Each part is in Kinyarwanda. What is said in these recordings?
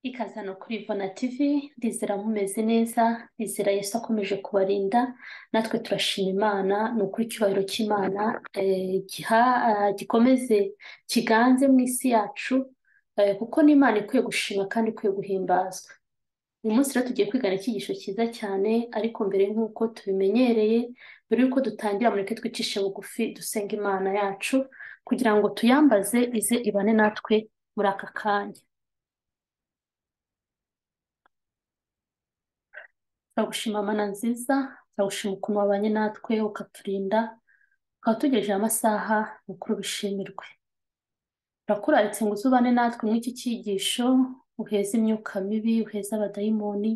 ikazana kuri Ivona TV rizira mumeze neza rizira Yesu akomeje kubarinda natwe turashima Imana ni ukuri icyubahiro cy'Imana eh, giha- ah, gikomeze kiganze mu isi yacu eh, kuko ni Imana ikwiye gushima kandi ikwiye guhimbazwa uyu munsi rero tugiye kwigana icyigisho cyiza cyane ariko mbere nk'uko tubimenyereye mbere y'uko dutangira mureke twicishe bugufi dusenga Imana yacu kugira ngo tuyambaze ize ibane natwe muri aka kanya turagushima mana nziza turagushima ukuntu wabanye natwe ukaturinda ukaba utugejejeho amasaha mukuru bishimirwe turakuraritse ngo uzubane natwe muri iki cyigisho uheze imyuka mibi uheze abadayimoni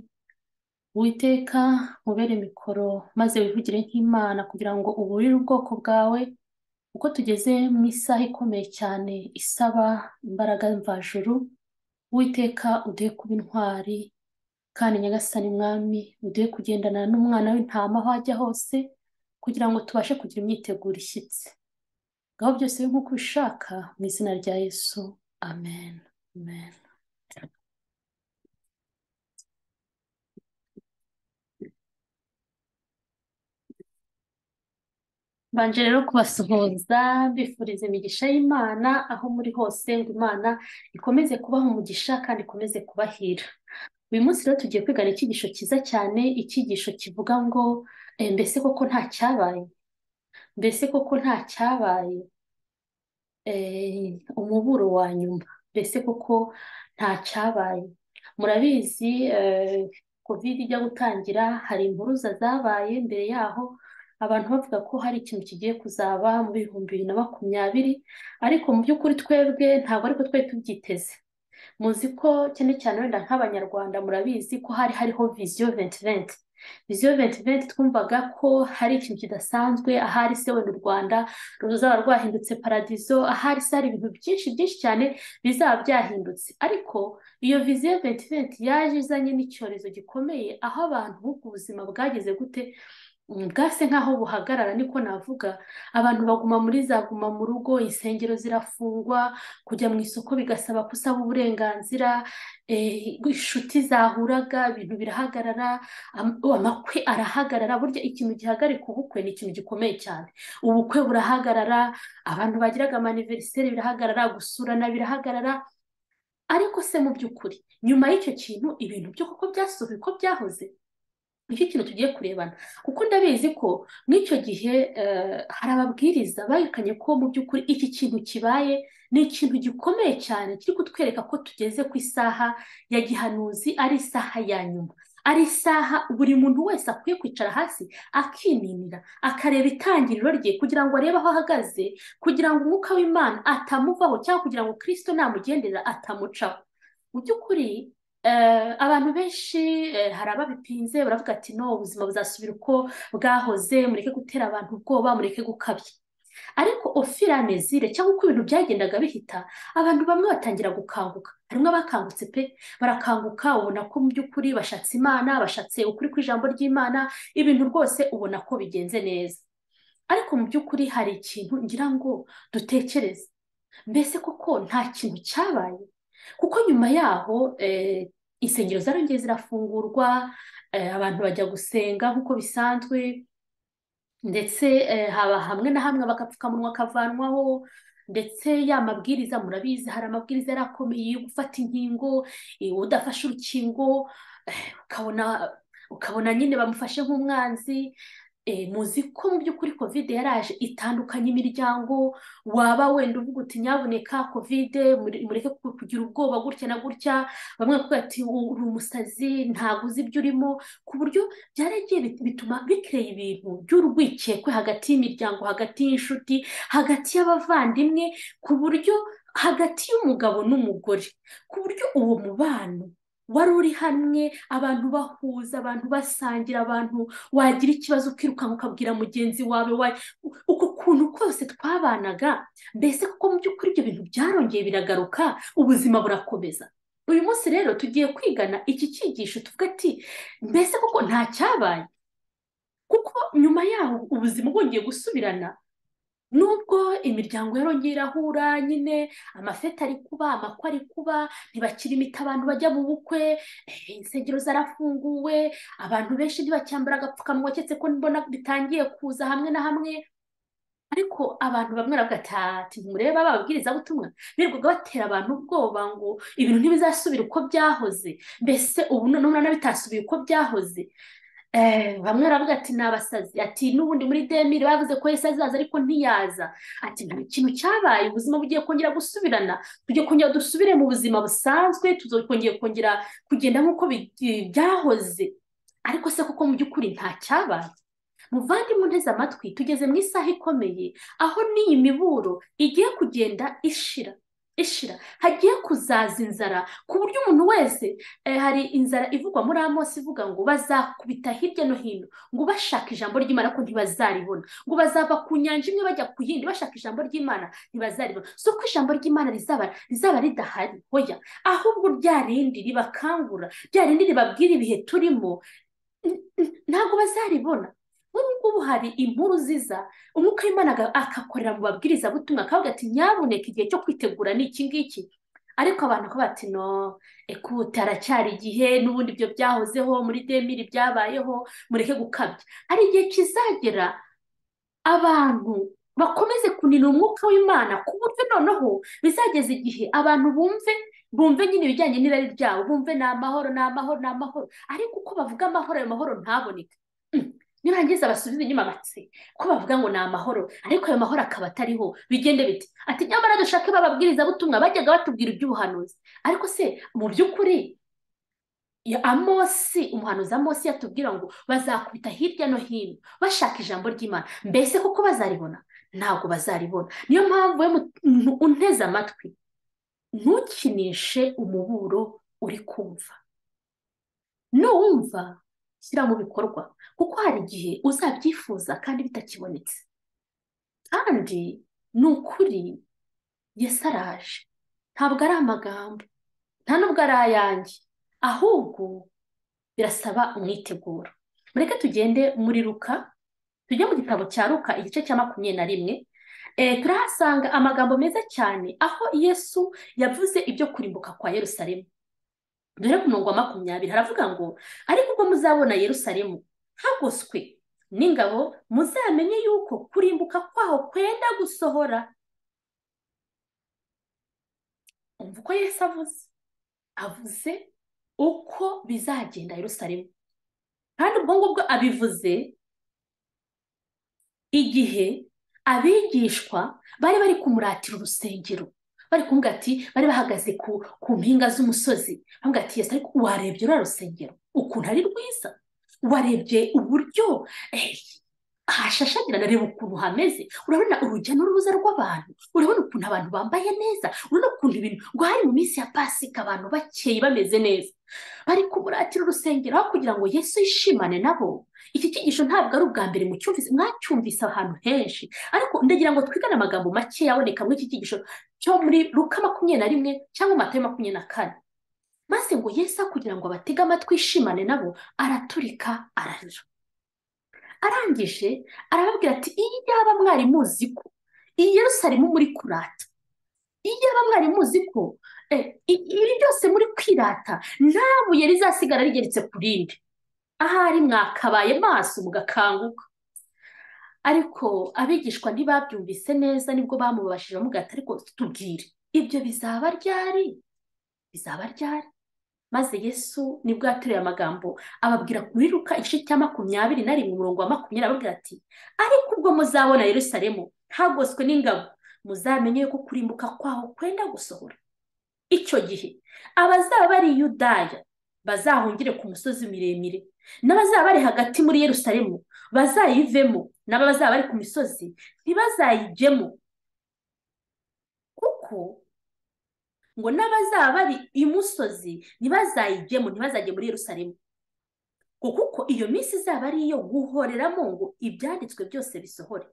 witeka nkubere mikoro maze wivugire nk'imana kugira ngo uburire ubwoko bwawe uko tugeze mu isaha ikomeye cyane isaba imbaraga mvajuru witeka uduhe kuba intwari kandi nyagasani mwami uduhe kugendana n'umwana w'intama aho ajya hose kugira ngo tubashe kugira imyiteguro ishyitse ngaho byose bibe nk'uko ubishaka mu izina rya yesu amen amen mbanje rero kubasuhuza mbifuriza imigisha y'imana aho muri hose ngo imana ikomeze kubaha umugisha kandi ikomeze kubahira uyu munsi rero tugiye kwigana icyigisho cyiza cyane icyigisho kivuga ngo eh, mbese koko nta cyabaye mbese koko nta cyabaye eh, umuburo wa nyuma mbese koko nta cyabaye murabizi eh, kovide ijya gutangira hari impuruza zabaye mbere yaho abantu bavuga ko hari ikintu kigiye kuzaba mu bihumbi bibiri na makumyabiri ariko mu by'ukuri twebwe ntabwo ariko twari tubyiteze muzi ko cyane cyane wenda nk'abanyarwanda murabizi ko hari hariho viziyo venti venti viziyo venti venti twumvaga ko hari ikintu kidasanzwe ahari se wenda u rwanda ruzaba rwahindutse paradizo ahari se hari ibintu byinshi byinshi cyane bizaba byahindutse ariko iyo viziyo venti venti yaje izanye n'icyorezo gikomeye aho abantu ubuzima bwageze gute Mm, bwase nk'aho buhagarara niko navuga abantu baguma muri za guma mu rugo insengero zirafungwa kujya mu isoko bigasaba ko usaba uburenganzira eh, inshuti zahuraga ibintu birahagarara am- amakwe arahagarara burya ikintu gihagarika ubukwe ni ikintu gikomeye cyane ubukwe burahagarara abantu bagiraga amaniveriseri birahagarara gusurana birahagarara ariko se mu by'ukuri nyuma y'icyo kintu ibintu byo kuko byasubiye uko byahoze nicyo kintu tugiye kurebana kuko ndabizi ko n'icyo gihe eh, hari ababwiriza berekanye ko mu by'ukuri iki kintu kibaye ni ikintu gikomeye cyane kiri kutwereka ko tugeze ku isaha ya gihanuzi ari isaha ya nyuma ari isaha buri muntu wese akwiye kwicara hasi akininira akareba itangiriro rye kugira ngo arebe aho ahagaze kugira ngo umwuka w'imana atamuvaho cyangwa kugira ngo kirisito namugendera atamucaho mu by'ukuri Eh, abantu benshi eh, hari ababipinze baravuga ati no ubuzima buzasubira uko bwahoze mureke gutera abantu ubwoba mureke gukabya ariko au fur et à mesure cyangwa uko ibintu byagendaga bihita abantu bamwe batangira gukanguka harimo abakangutse pe barakanguka ubona ko mu by'ukuri bashatse imana bashatse ukuri kw'ijambo ry'imana ibintu rwose ubona ko bigenze neza ariko mu by'ukuri hari ikintu ngira ngo dutekereze mbese koko nta kintu cyabaye kuko nyuma yaho eh, insengero zarongeye zirafungurwa eh, abantu bajya gusenga nk'uko bisanzwe ndetse eh, haba hamwe na hamwe agapfukamunwa kavanwaho ndetse ya mabwiriza murabizi hari amabwiriza yari akomeye yo gufata inkingo eh, udafashe urukingo eh, ukabona ukabona nyine bamufashe nk'umwanzi eh, muzi ko mu by'ukuri kovide yaraje itandukanye imiryango waba wenda uvuga uti nyabuneka kovide muri- mureke ku- kugira ubwoba gutya na gutya bamwe bakavuga ati uri umusazi ntabwo uzi ibyo urimo ku buryo byaragiye bit- bituma bikeye ibintu by'urwikekwe hagati y'imiryango hagati y'inshuti hagati y'abavandimwe ku buryo hagati y'umugabo n'umugore ku buryo uwo mubano wari uri hamwe abantu bahuza abantu basangira abantu wagira ikibazo ukirukanka ukabwira mugenzi wawe wa- uko kuntu kose twabanaga mbese kuko mu by'ukuri ibyo bintu byarongeye biragaruka ubuzima burakomeza uyu munsi rero tugiye kwigana iki cyigisho tuvuga ati mbese koko nta cyabaye kuko nyuma yaho ubuzima bwongeye gusubirana nubwo imiryango yarongeye irahura nyine amafeti ari kuba amakwa ari kuba ntibakira imiti abantu bajya mu bukwe eh, insengero zarafunguwe abantu benshi ntibacyambara agapfukamunwa keretse ko mbona bitangiye kuza hamwe na hamwe ariko abantu bamwe baravuga ati ati murebe ababwirizabutumwa birirwaga batera abantu ubwoba ngo ibintu ntibizasubira uko byahoze mbese ubu noneho urabona bitasubiye uko byahoze Eh, bamwe baravuga ati ni abasazi ati n'ubundi muri demiri bavuze ko yesi azaza ariko ntiyaza ati nta kintu cyabaye ubuzima bugiye kongera gusubirana tugiye kongera dusubire mu buzima busanzwe tuzongera kongera kugenda nk'uko bi- byahoze ariko se koko mu by'ukuri nta cyabaye muvandimwe unteze amatwi tugeze mu isaha ikomeye aho n'iyi miburo igiye kugenda ishira ishira hagiye kuzaza inzara ku buryo umuntu wese eh, hari inzara ivugwa muri amosi ivuga ngo bazakubita hirya no hino ngo bashaka ijambo ry'imana ko ntibazaribona ngo bazava ku nyanja imwe bajya ku yindi bashaka ijambo ry'imana ntibazaribona si uko ijambo ry'imana rizaba rizaba ridahari hoya ahubwo rya rindi ribakangura rya rindi ribabwira ibihe turimo n- n- ntabwo bazaribona muri ubu ngubu hari inkuru ziza umwuka w'imana aga- agakorera mu babwirizabutumwa akavuga ati nyabuneka igihe cyo kwitegura ni iki ngiki ariko abantu bakavuga ati no ekute haracyari igihe n'ubundi ibyo byahozeho muri demiri byabayeho mureke gukabya hari igihe kizagera abantu bakomeze kunina umwuka w'imana ku buryo noneho bizageza igihe abantu bumve bumve nyine ibijyanye n'irari ryabo bumve ni amahoro ni amahoro ni amahoro ariko uko bavuga amahoro ayo mahoro ntaboneke Mm. nirangiza basubize inyuma amatsi ko bavuga ngo ni amahoro ariko ayo mahoro akaba atariho bigende bite ati nyamara dushake bababwirizabutumwa bajyaga batubwira iby'ubuhanuzi ariko se mu by'ukuri ya amosi umuhanuzi amosi yatubwira ngo bazakubita hirya no hino bashaka ijambo ry'imana mbese kuko bazaribona ntabwo bazaribona niyo mpamvu we muntu unteze amatwi ntukinishe umuburo uri kumva nuwumva shyira mu bikorwa kuko hari igihe uzabyifuza kandi bitakibonetse kandi ni ukuri yesu araje ntabwo ari amagambo nta nubwo ari ayanjye ahubwo birasaba umwiteguro mureke tugende muri ruka tujye mu gitabo cya ruka igice cya makumyabiri na rimwe Eh, turahasanga amagambo meza cyane aho yesu yavuze ibyo kurimbuka kwa yerusalemu dore ku murongo wa makumyabiri haravuga ngo ariko ubwo muzabona yerusalemu hagoswe n'ingabo muzamenye yuko kurimbuka kwaho kwenda gusohora umva uko yesu avuze avuze uko bizagenda yerusalemu kandi ubwo ngubwo abivuze igihe abigishwa bari bari kumuratira urusengero bari kumubwira ati bari bahagaze ku, ku mpinga z'umusozi bamubwira ati yesu ariko warebye ruriya rusengero ukuntu ari rwiza warebye uburyo eh, hashashagirana reba ukuntu hameze urabona urujya n'uruza rw'abantu urabona ukuntu abantu bambaye neza urabona ukuntu ibintu ngo hari mu minsi ya pasika abantu bakeye bameze neza bari kumuratira urusengero aho kugira ngo yesu yishimane nabo iki cyigisho ntabwo ari ubwa mbere mucyumvise mwacyumvise ahantu henshi ariko ndagira ngo twigane amagambo make yaboneka muri iki cyigisho cyo muri luka makumyabiri na rimwe cyangwa matayo makumyabiri na kane maze ngo yesu kugira ngo abatege amatwi yishimane nabo araturika ararira arangije arababwira ati iyi yaba mwari muzi ko iyi yerusalemu muri kurata iyo yaba mwari muzi ko eh, i- ibi byose muri kwirata nta buye rizasigara rigeretse ku rindi ahari mwakabaye maso mugakanguka ariko abigishwa ntibabyumvise neza nibwo bamubashije bamubwira ati ariko tubwire ibyo bizaba ryari bizaba ryari maze yesu nibwo yatereye amagambo ababwira kuri ruka igice cya makumyabiri na rimwe umurongo wa makumyabiri ababwira ati ariko ubwo muzabona yerusalemu hagoswe n'ingabo muzamenye ko kurimbuka kwaho kwenda gusohora icyo gihe abazaba bari i yudaya bazahungire ku misozi miremire n'abazaba bari hagati muri yerusalemu bazayivemo n'abazaba bari ku misozi ntibazayijyemo kuko ngo n'abazaba bari imusozi ntibazayijyemo ntibazajye muri yerusalemu kuko uko iyo minsi izaba ari iyo guhoreramo ngo ibyanditswe byose bisohore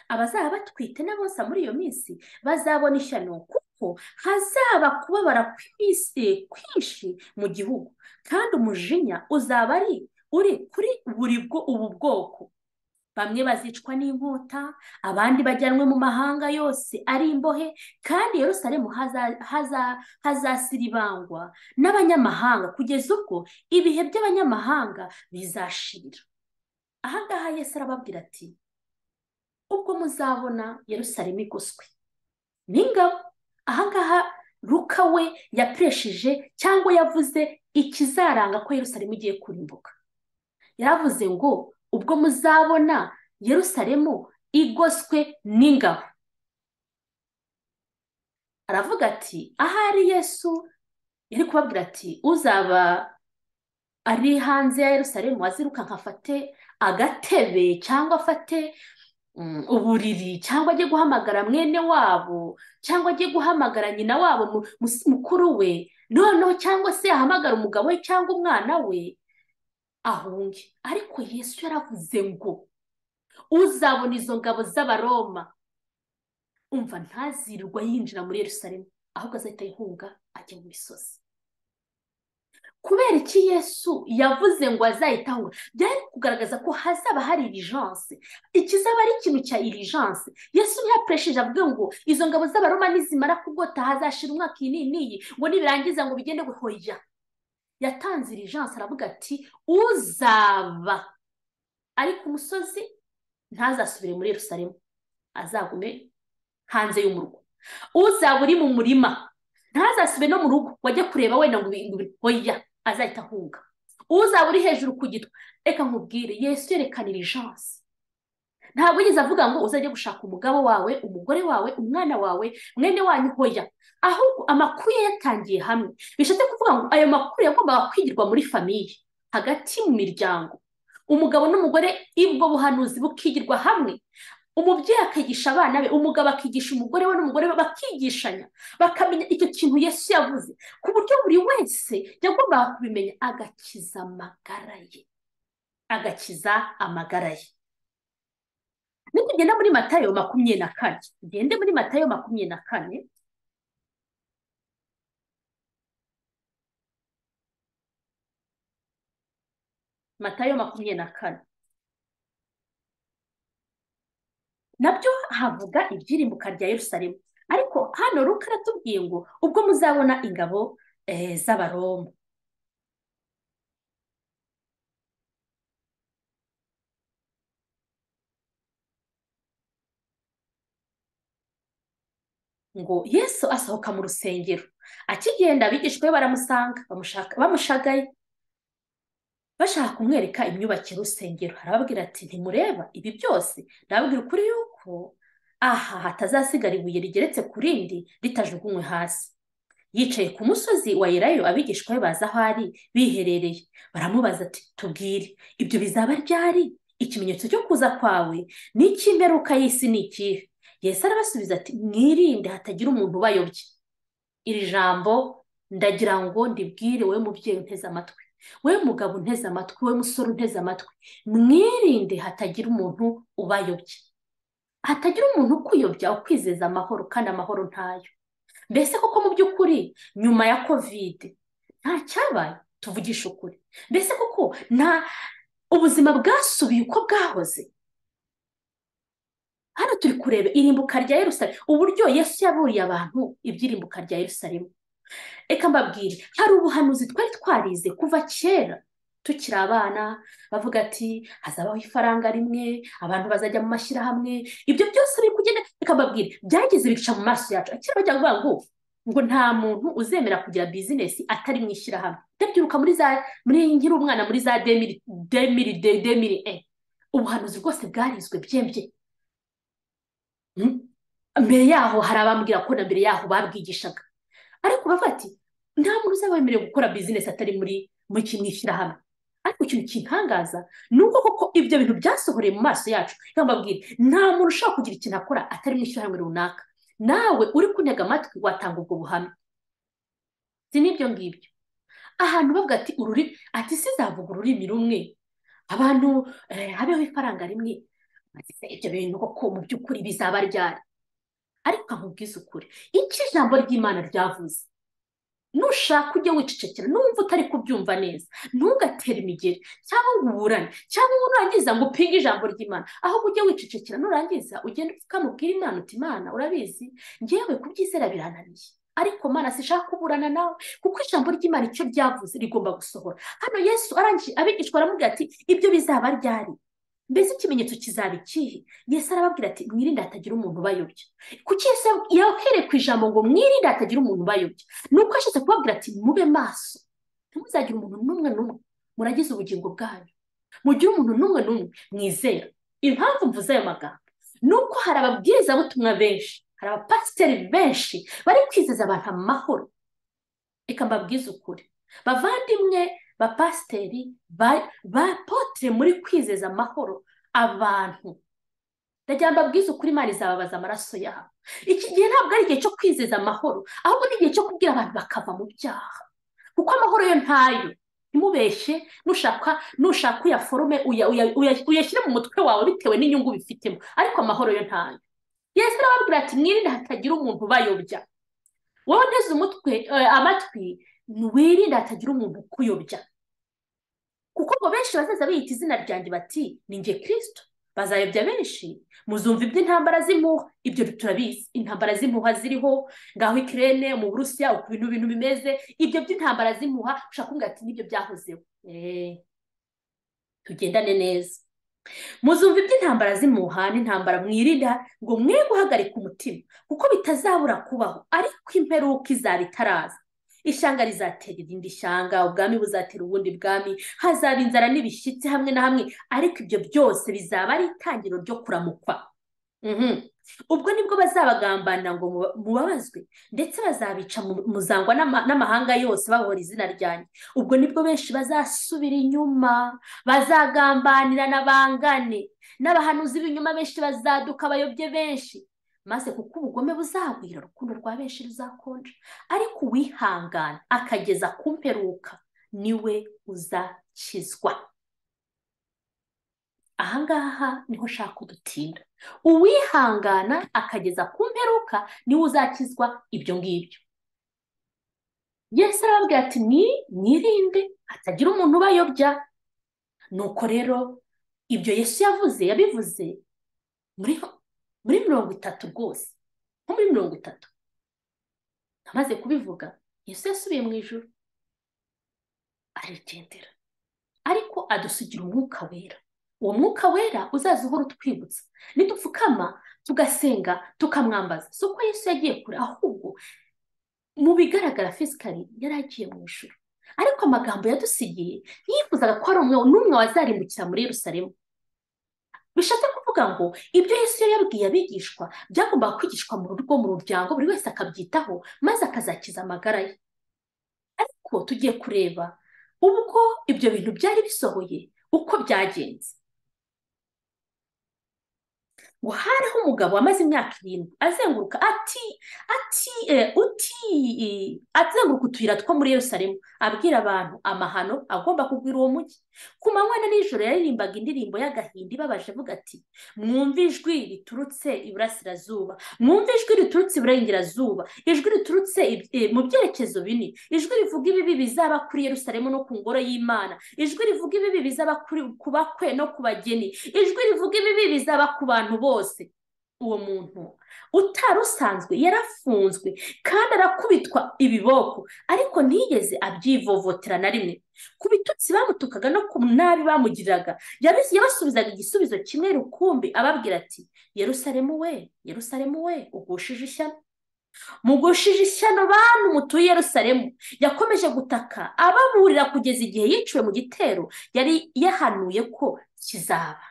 abazaba batwite n'abonsa muri iyo minsi bazabona ishyano kuko hazaba kubabara kw'iminsi kwinshi mu gihugu kandi umujinya uzaba ari uri kuri buri bwo ubu bwoko bamwe bazicwa n'inkota abandi bajyanwe mu mahanga yose ari imbohe kandi yerusalemu haza- haza- hazasiribangwa n'abanyamahanga kugeza ubwo ibihe by'abanyamahanga bizashira aha ngaha yesu arababwira ati ubwo muzabona yerusalemu igoswe n'ingabo aha ngaha ruka we yapresheje cyangwa yavuze ikizaranga ko yerusalemu igiye kurimbuka yaravuze ngo ubwo muzabona yerusalemu igoswe n'ingabo aravuga ati ahari yesu yari kubabwira ati uzaba ari hanze ya yerusalemu aziruka nkafate agatebe cyangwa afate mm, uburiri cyangwa ajye guhamagara mwene wabo cyangwa ajye guhamagara nyina wabo mu- mu- mukuru we noneho cyangwa se ahamagara umugabo we cyangwa umwana we ahunge ariko yesu yaravuze ngo uzabona izo ngabo z'abaroma umva ntazirirwa yinjira muri yerusalemu ahubwo azahita yihunga ajya mu misozi kubera iki yesu yavuze ngo azahita ahunga byari kugaragaza ko hazaba hari irijanse ikizaba ari ikintu cya irijanse yesu ntiyapresheje avuga ngo izo ngabo z'abaroma nizimara kugota hazashira umwaka iyi n'iyi n'iyi ngo nibirangiza ngo bigende guhoya yatanze irijanse aravuga ati uzaba ari ku musozi ntazasubire muri yerusalemu azagume hanze y'umurwa uzaba uri mu murima ntazasube no mu rugo wajya kureba wenda ngo ibi- ngo ibi- oya azahita ahunga uzaba uri hejuru ku gitwa reka nkubwire yesu yerekana irijanse ntabwo yigeze avuga ngo uzajya gushaka umugabo wawe umugore wawe umwana wawe mwene wanyu hoya ahubwo amakuru ye yatangiye hamwe bishatse kuvuga ngo ayo makuru yagombaga kwigirwa muri famiye hagati mu miryango umugabo n'umugore ibwo buhanuzi bukigirwa hamwe umubyeyi akigisha abana be umugabo akigisha umugore we n'umugore we bakigishanya bakamenya icyo kintu yesu yavuze ku buryo buri wese yagombaga kubimenya agakiza amagara ye agakiza amagara ye nitugenda muri matayo makumyabiri na kane tugende muri matayo makumyabiri na kane matayo makumyabiri na kane nabyo havuga ibyirimbuka rya yerusalemu ariko hano ruka aratubwiye ngo ubwo muzabona ingabo eh, z'abaroma ngo yesu asohoka mu rusengero akigenda abigishwa be baramusanga bamushaka- bamushagaye bashaka kumwereka imyubakire y'urusengero arababwira ati ntimureba ibi byose ndababwira ukuri yuko aha hatazasigara ibuye rigeretse ku rindi ritajugunywe hasi yicaye ku musozi wa Elayo abigishwa be baza aho ari biherereye baramubaza ati tubwire ibyo bizaba ryari ikimenyetso cyo kuza kwawe n'icy'imperuka y'isi ni ikihe yesu arabasubiza ati mwirinde hatagira umuntu ubayobya iri jambo ndagira ngo ndibwire wowe mubyeyi unteze amatwi we mugabo unteze amatwi we musore unteze amatwi mwirinde hatagira umuntu ubayobya hatagira umuntu ukuyobya ukwizeza amahoro kandi amahoro ntayo mbese koko mu by'ukuri nyuma ya kovide nta cyabaye tuvugisha ukuri mbese koko nta ubuzima bwasubiye uko bwahoze hano turi kureba irimbuka rya yerusalemu uburyo yesu yaburiye abantu iby'irimbuka rya yerusalemu reka mbabwire hari ubuhanuzi twari twarize kuva kera tukiri abana bavuga ati hazabaho ifaranga rimwe abantu bazajya mu mashyirahamwe ibyo byose biri kugenda reka mbabwire byageze bica mu maso yacu akiri bajya kuvuga ngo ngo nta muntu uzemera kugira bizinesi atari mu ishyirahamwe ndabyiruka muri za muri nkiri umwana muri za demiri demiri de- demiri e ubuhanuzi rwose bwarizwe byembye Mm. mbere yaho hari abambwira ko na mbere yaho babwigishaga ariko bavuga ati nta muntu uzaba wemerewe gukora bizinesi atari muri muri kimwe ishyirahamwe ariko ikintu kintangaza ni uko koko ibyo bintu byasohoreye mu maso yacu reka mbabwire nta muntu ushobora kugira ikintu akora atari mu ishyirahamwe runaka nawe uri kuntega amatwi watanga ubwo buhamya si n'ibyo ngibyo ahantu bavuga ati ururimi ati sizavuga ururimi rumwe abantu eh, habeho ifaranga rimwe Ati, ibyo bintu koko mu by'ukuri bizaba ryari ariko nkubwize ukuri icyo ijambo ry'imana ryavuze nushaka ujye wicecekera numva utari kubyumva neza ntugatere imigeri cyangwa ngo uburane cyangwa ngo nurangiza ngo upinge ijambo ry'imana ahubwo ujye wicecekera nurangiza ugende ukamubwira imana uti imana urabizi ngewe kubyizera birananiye ariko mana sishaka kuburana nawe kuko ijambo ry'imana icyo ryavuze rigomba gusohora hano yesu arangije abigishwa aramubwira ati ibyo bizaba ryari mbese ikimenyetso kizaba ikihe yesu arababwira ati mwirinde hatagira umuntu ubayobya kuki yesu yahereye ku ijambo ngo mwirinde hatagira umuntu ubayobya ni uko yashyize kubabwira ati mube maso ntimuzagire umuntu n'umwe n'umwe muragize ubugingo bwanyu mugire umuntu n'umwe n'umwe mwizera impamvu mvuze ayo magambo ni uko hari ababwirizabutumwa benshi hari abapasiteri benshi bari kwizeza abantu amahoro reka mbabwize ukuri bavandimwe bapasiteri bapotere muri kwizeza amahoro abantu ndagira ngo mbabwize ukuri imana izababaza amaraso yabo iki gihe ntabwo ari igihe cyo kwizeza amahoro ahubwo ni igihe cyo kubwira abantu bakava mu byaha kuko amahoro yo ntayo ntimubeshye nushaka nushaka uyaforume uyashyire mu mutwe wawe bitewe n'inyungu bifitemo ariko amahoro yo ntayo yesu arababwira ati mwirinde hatagira umuntu ubayobya wowe nteze umutwe amatwi wirinde hatagira umuntu ukuyobya kuko ngo benshi bazaza biyita izina ryanjye bati ni nge kirisito bazayobya benshi muzumva iby'intambara z'impuha ibyo turabizi intambara z'impuha ziriho ngaho ikirere mu burusiya uko ibintu bintu bimeze ibyo by'intambara z'impuha ushaka kumbwira ati nibyo byahozeho tugendane neza muzumva iby'intambara z'impuha n'intambara mwirinda ngo mwe guhagarika umutima kuko bitazabura kubaho ariko imperuka izaba itaraza ishyanga rizatera irindi shyanga ubwami buzatera ubundi bwami hazaba inzara n'ibishyitsi hamwe na hamwe ariko ibyo byose bizaba ari itangiriro ryo kuramukwa ubwo nibwo bazabagambana ngo mubabazwe ndetse bazabica muzangwa n'amahanga yose babora izina ryanjye ubwo nibwo benshi bazasubira inyuma bazagambanira n'abangane n'abahanuzi b'ibinyuma benshi bazaduka bayobye benshi maze kuko ubugome buzagwira urukundo rwa benshi ruzakonja ariko uwihangana akageza ku mperuka niwe uzakizwa ahangaha niho ushaka udutinda uwihangana akageza ku mperuka niwe uzakizwa ibyo ngibyo yesu arababwira ati ni mwirinde hatagira umuntu ubayobya nuko rero ibyo yesu yavuze yabivuze muri muri mirongo itatu rwose nko muri mirongo itatu amaze kubivuga yesu yasubiye mu ijoro arigendera ariko adusugira umwuka wera uwo mwuka wera uzaza uhora utwibutsa nidupfukama tugasenga tukamwambaza si uko yesu yagiye kure ahubwo mu bigaragara fisikari yari agiye mu ijoro ariko amagambo yadusigiye yifuzaga ko hari n'umwe wazarimbukira muri Yerusalemu bishatse kuvuga ngo ibyo Yesu yabwiye abigishwa byagombaga kwigishwa mu rugo mu muryango buri wese akabyitaho maze akazakiza amagara ye ariko tugiye kureba ubwo ibyo bintu byari bisohoye uko byagenze ngo hariho umugabo wamaze imyaka irindwi azenguruka ati ati uti azenguruka utuyira two muri Yerusalemu abwira abantu amahano agomba kugwira uwo mujyi ku manywa na nijoro yaririmbaga indirimbo y'agahinda ibabaje avuga ati mwumve ijwi riturutse iburasirazuba mwumve ijwi riturutse iburengerazuba ijwi riturutse mu byerekezo bine ijwi rivuga ibibi bizaba kuri Yerusalemu no ku ngoro y'imana ijwi rivuga ibibi bizaba ku bakwe no ku bageni ijwi rivuga ibibi bizaba ku bantu bose bose uwo muntu utari usanzwe yarafunzwe kandi arakubitwa ibiboko ariko ntiyigeze abyivovotera na rimwe ku bitutsi bamutukaga no ku nabi bamugiriraga yabasubizaga igisubizo kimwe rukumbi ababwira ati yerusaremu we yerusaremu we ugushije ishyano mugushije ishyano bantu mutuye Yerusalemu yakomeje gutaka ababurira kugeza igihe yiciwe mu gitero yari yahanuye ko kizaba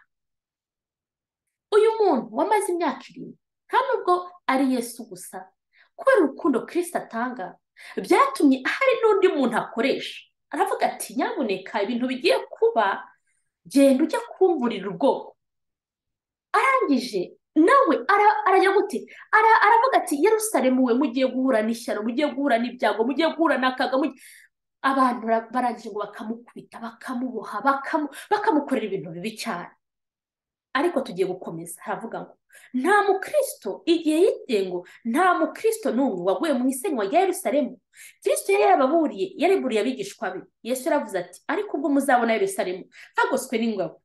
uyu muntu wamaze imyaka irindwi nta nubwo ari yesu gusa kubera urukundo kirisita atanga byatumye hari n'undi muntu akoresha aravuga ati nyamuneka ibintu bigiye kuba genda ujya kumburira ubwoko arangije nawe arajya gute aravuga ati Yerusalemu we mugiye guhura n'ishyano mugiye guhura n'ibyago mugiye guhura n'akaga abantu barangije ngo bakamukubita bakamuboha bakamukorera ibintu bibi cyane ariko tugiye gukomeza haravuga ngo nta mukristo igihe yite ngo nta mukristo n'umwe waguye mu isenywa rya Yerusalemu kirisito yari yarababuriye yariburiye abigishwa be yesu yaravuze ati ariko ubwo muzabona Yerusalemu hagoswe n'ingabo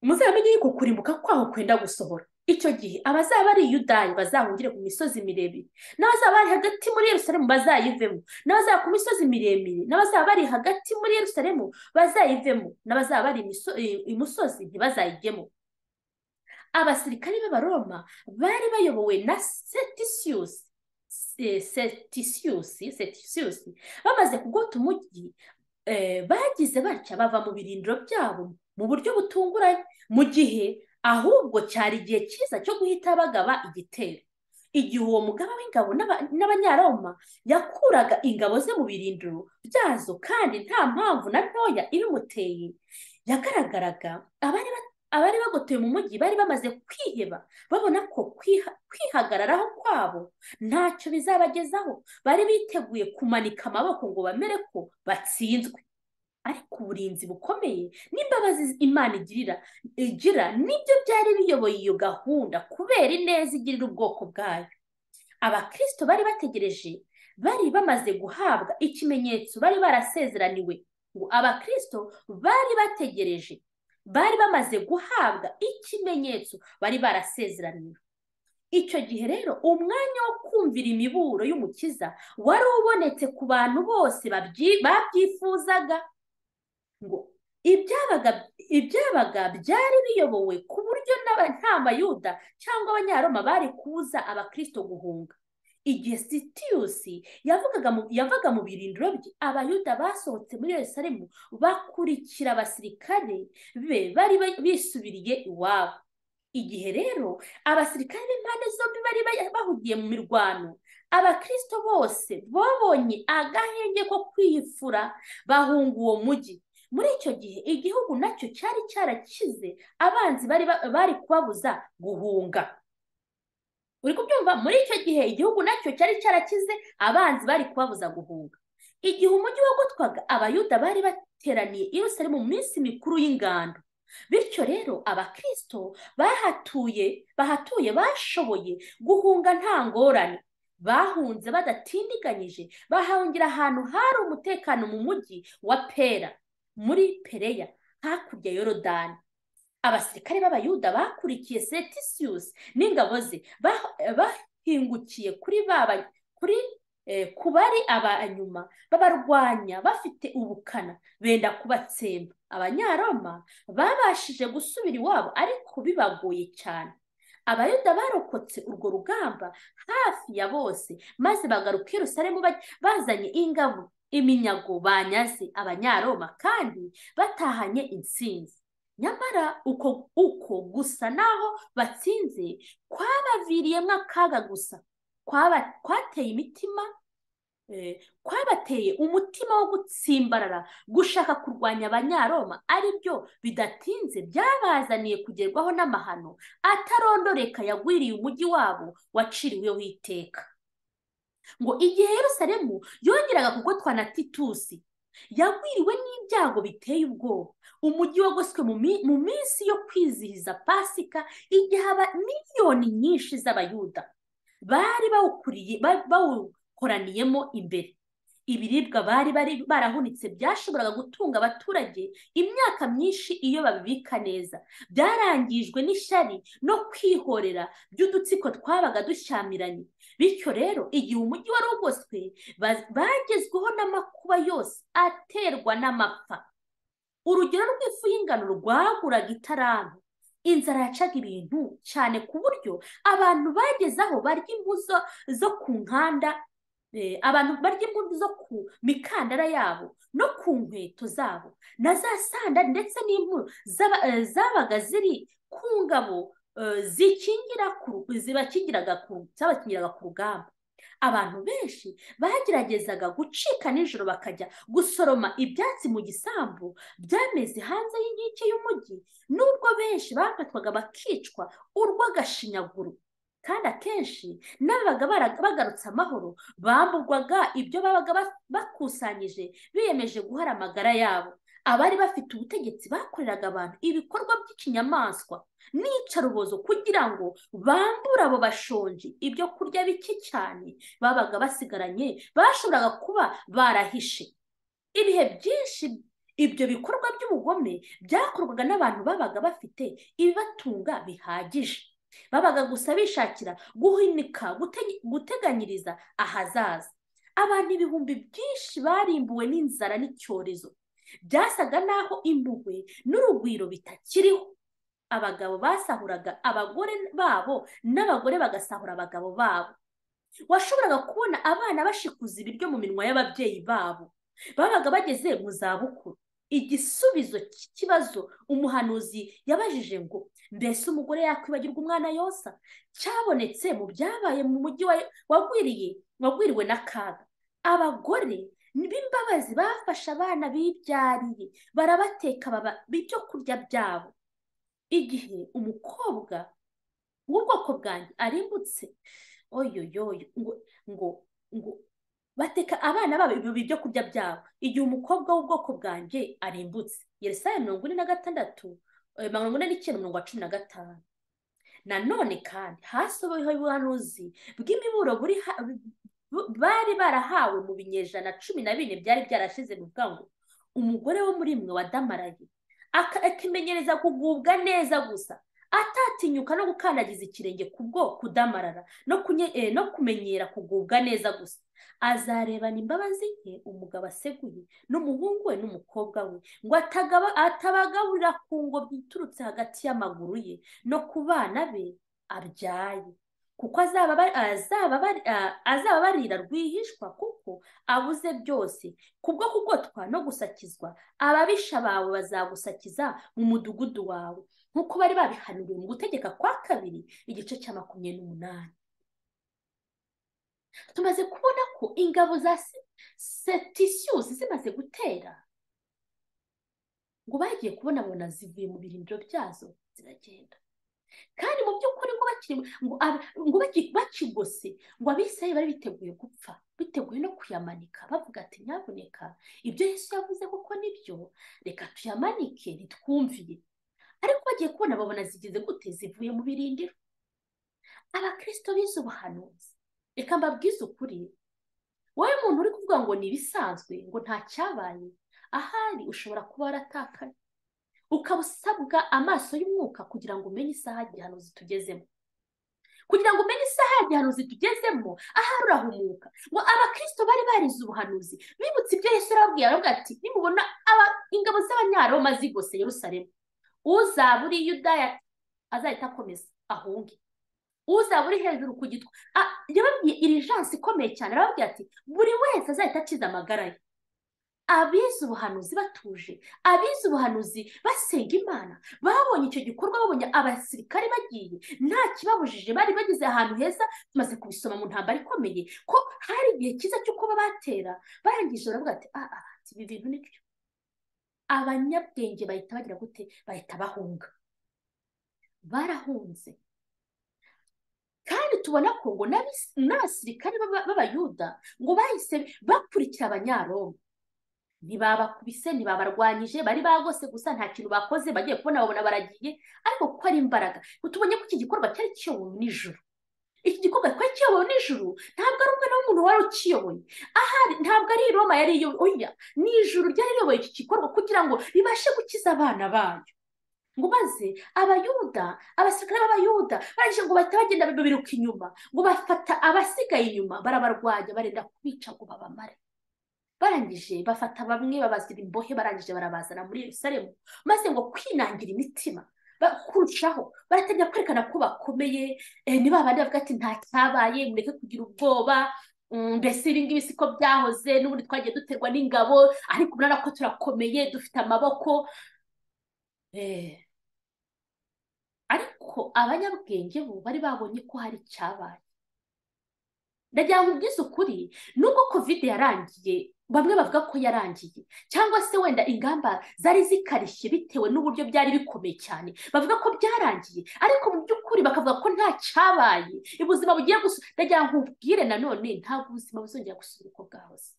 muzamenye yuko kurimbuka kwaho kwenda gusohora icyo gihe abazaba ari yudayi bazahungire ku misozi miremire n'abazaba bari hagati muri Yerusalemu bazayivemo n'abazaba ku misozi miremire n'abazaba bari hagati muri Yerusalemu bazayivemo n'abazaba bari imusozi ntibazayijyemo abasirikari b'abaroma bari bayobowe na setisiyusi setisiyusi setisiyusi bamaze kugota umujyi bagize batya bava mu birindiro byabo mu buryo butunguranye mu gihe ahubwo cyari igihe cyiza cyo guhita bagaba igitero igihe uwo mugaba w'ingabo n'abanyaroma yakuraga ingabo ze mu birindiro byazo kandi nta mpamvu na ntoya ibimuteye yagaragaraga abari abari bagotoye mu mujyi bari bamaze kwiheba babona ko kwihagararaho kwabo ntacyo bizabagezaho bari biteguye kumanika amaboko ngo bamere ko batsinzwe ariko uburinzi bukomeye n'imbabazi imana igirira igira nibyo byari biyoboye iyo gahunda kubera ineza igirira ubwoko bwayo abakirisito bari bategereje bari bamaze guhabwa ikimenyetso bari barasezeraniwe ngo abakirisito bari bategereje bari bamaze guhabwa ikimenyetso bari barasezeraniwe icyo gihe rero umwanya wo kumvira imiburo y'umukiza wari ubonetse ku bantu bose babyifuzaga ngo ibyabaga byari biyobowe ku buryo nta mayuda cyangwa abanyaroma bari kubuza abakirisito guhunga igihe sitiyusi yavaga mu birindiro bye abayuda basohotse muri Yerusalemu bakurikira abasirikare be bari bisubiriye iwabo igihe rero abasirikare b'impande zombi bari bahugiye mu mirwano abakirisito bose babonye agahenge ko kwiyifura bahunga uwo mujyi muri icyo gihe igihugu nacyo cyari cyarakize abanzi bari kubabuza guhunga uri kubyumva muri icyo gihe igihugu nacyo cyari cyarakize abanzi bari kubabuza guhunga igihe umujyi wagotwaga abayuda bari bateraniye i Yerusalemu mu minsi mikuru y'ingando bityo rero abakirisito bahatuye bahatuye bashoboye guhunga nta ngorane bahunze badatindiganyije bahahungira ahantu hari umutekano mu mujyi wa pera muri pereya hakurya yorodani abasirikare b'abayuda bakurikiye setisiyusi n'ingabo ze bahingukiye kuri kuri ku bari abanyuma babarwanya bafite ubukana benda kubatsemba abanyaroma babashije gusubira iwabo ariko bibagoye cyane abayuda barokotse urwo rugamba hafi ya bose maze bagaruka i Yerusalemu bazanye ingabo iminyago banyaze abanyaroma kandi batahanye intsinzi nyamara uko uko gusa naho batsinze kwabaviriyemo akaga gusa kwateye imitima kwabateye umutima wo gutsimbarara gushaka kurwanya abanyaroma aribyo bidatinze byabazaniye kugerwaho n'amahano atarondoreka yagwiriye umujyi wabo waciriweho iteka ngo igihe Yerusalemu yongeraga kugotwa na titusi yagwiriwe n'ibyago biteye ubwoba umujyi wagoswe mu minsi yo kwizihiza pasika igihe miliyoni nyinshi z'abayuda bari bawukuriye bawukoraniyemo imbere ibiribwa bari bari barahunitse byashoboraga gutunga abaturage imyaka myinshi iyo babibika neza byarangijwe n'ishyari no kwihorera by'udutsiko twabaga dushyamiranye bityo rero igihe umujyi wari ugoswe bagezweho n'amakuba yose aterwa n'amapfa urugero rw'ifu y'ingano rwaguraga itarantu inzara yacaga ibintu cyane ku buryo abantu bageze aho barya imbuzo zo ku nkanda abantu barya imbuto zo ku mikandara yabo no ku nkweto zabo na za sanda ndetse n'impuro zabaga ziri ku ngabo zibakingiraga ku rugamba abantu benshi bageragezaga gucika nijoro bakajya gusoroma ibyatsi mu gisambu byameze hanze y'inkike y'umujyi n'ubwo benshi bafatwaga bakicwa urw'agashinyaguro kandi akenshi n'ababaga bagarutse amahoro bamburwaga ibyo babaga bakusanyije biyemeje guhara amagara yabo abari bafite ubutegetsi bakoreraga abantu ibikorwa by'ikinyamaswa n'iyicarubozo kugira ngo bambure abo bashonji ibyo kurya bike cyane babaga basigaranye bashoboraga kuba barahishe ibihe byinshi ibyo bikorwa by'ubugome byakorwaga n'abantu babaga bafite ibibatunga bihagije babaga gusa bishakira guhinika guteganyiriza ahazaza abantu ibihumbi byinshi barimbuwe n'inzara n'icyorezo byasaga naho impuhwe n'urugwiro bitakiriho abagabo basahuraga abagore babo n'abagore bagasahura abagabo babo washoboraga kubona abana bashikuza ibiryo mu minwa y'ababyeyi babo babaga bageze mu zabukuru igisubizo cy'ikibazo umuhanuzi yabajije ngo mbese umugore yakwibagirwa umwana yonsa cyabonetse mu byabaye mu mujyi wagwiriwe n'akaga abagore b'imbabazi bafashe abana bibyariye barabateka baba ibyo kurya byabo igihe umukobwa w'ubwoko bwanjye arimbutse oyoyoyo ngo ngo ngo bateka abana babo ibyo kurya byabo igihe umukobwa w'ubwoko bwanjye arimbutse yeresaya mirongo ine na gatandatu mirongo ine n'icyenda mirongo cumi na gatanu nanone kandi hasohoyeho ubuhanuzi bw'imiburo bari barahawe mu binyejana cumi na bine byari byarashize bivuga ngo umugore wo muri mwe wadamaraye akimenyereza kugubwa neza gusa atatinyuka no gukandagiza ikirenge kubwo kudamarara no kumenyera kugubwa neza gusa azarebana imbabazi nke umugabo aseguye n'umuhungu we n'umukobwa we ngo atabagaburira ku ngobyi iturutse hagati y'amaguru ye no ku bana be abyaye kuko azaba barira rwihishwa kuko abuze byose kubwo kugotwa no gusakizwa ababisha bawe bazagusakiza mu mudugudu wawe nk'uko bari babihanuriwe mu gutegeka kwa kabiri igice cya makumyabiri n'umunani tumaze kubona ko ingabo za setisiyusi zimaze gutera ngo bagiye kubona abona zivuye mu birindiro byazo ziragenda kandi mu by'ukuri ngo bakigose ngo abisiraye bari biteguye gupfa biteguye no kuyamanika bavuga ati nyaboneka ibyo Yesu yavuze kuko nibyo reka tuyamanike ntitwumviye ariko bagiye kubona babona zigeze gute zivuye mu birindiro abakirisito bize ubuhanuzi reka mbabwize ukuri wowe muntu uri kuvuga ngo ni ibisanzwe ngo nta cyabaye ahari ushobora kuba waratakaye ukaba usabwa amaso y'umwuka kugira ngo umenye isaha igihanuzi tugezemo kugira ngo umenye isaha igihanuzi tugezemo ahari urahumuka ngo abakirisito bari barize ubuhanuzi bibutse ibyo Yesu yarababwiye aravuga ati nimubona ingabo z'abanyaroma zigose Yerusalemu uzaba uri yudaya azahita akomeza ahunge uzaba uri hejuru ku gitwa yababwiye iri jansi ikomeye cyane arababwira ati buri wese azahita akiza amagara ye abize ubuhanuzi batuje abize ubuhanuzi basenga imana babonye icyo gikorwa babonye abasirikare bagiye nta kibabujije bari bageze ahantu heza tumaze kubisoma mu ntambara ikomeye ko hari igihe cyiza cyo kuba batera barangije baravuga ati aha ibi bintu ni byo abanyabwenge bahita bagira gute bahita bahunga barahunze kandi tubona ko ngo n'abasirikare b'abayuda ngo bahise bakurikira abanyaroma ntibabakubise ntibabarwanyije bari bagose gusa nta kintu bakoze bagiye kubona babona baragiye ariko kuko ari imbaraga tubonye ko iki gikorwa cyari kiyobowe n'ijoro iki gikorwa twari kiyobowe n'ijuru ntabwo ari umwana w'umuntu wari ukiyoboye ahari ntabwo ari iroma yari iyoboye ni ijuru ryari riyoboye iki gikorwa kugira ngo ribashe gukiza abana bayo ngo maze abayuda abasirikare b'abayuda barangije ngo bahita bagenda biruka inyuma ngo bafata abasigaye inyuma barabarwanya barenda kubica ngo babamare barangije bafata bamwe babazira imbohe barangije barabazana muri Yerusalemu maze ngo kwinangira imitima kurushaho baratangira kwerekana ko bakomeye ni babandi bavuga ati nta cyabaye mureke kugira ubwoba mbese ibi ngibi siko byahoze n'ubundi twagiye duterwa n'ingabo ariko urabona ko turakomeye dufite amaboko ariko abanyabwenge bo bari babonye ko hari icyabaye ndagira ngo ubwize ukuri nubwo kovide yarangiye bamwe bavuga ko yarangiye cyangwa se wenda ingamba zari zikarishye bitewe n'uburyo byari bikomeye cyane bavuga ko byarangiye ariko mu by'ukuri bakavuga ko nta cyabaye ubuzima bugiye gusa ndagira ngo ubwire nanone ntabwo ubuzima buzongera gusubira uko bwahoze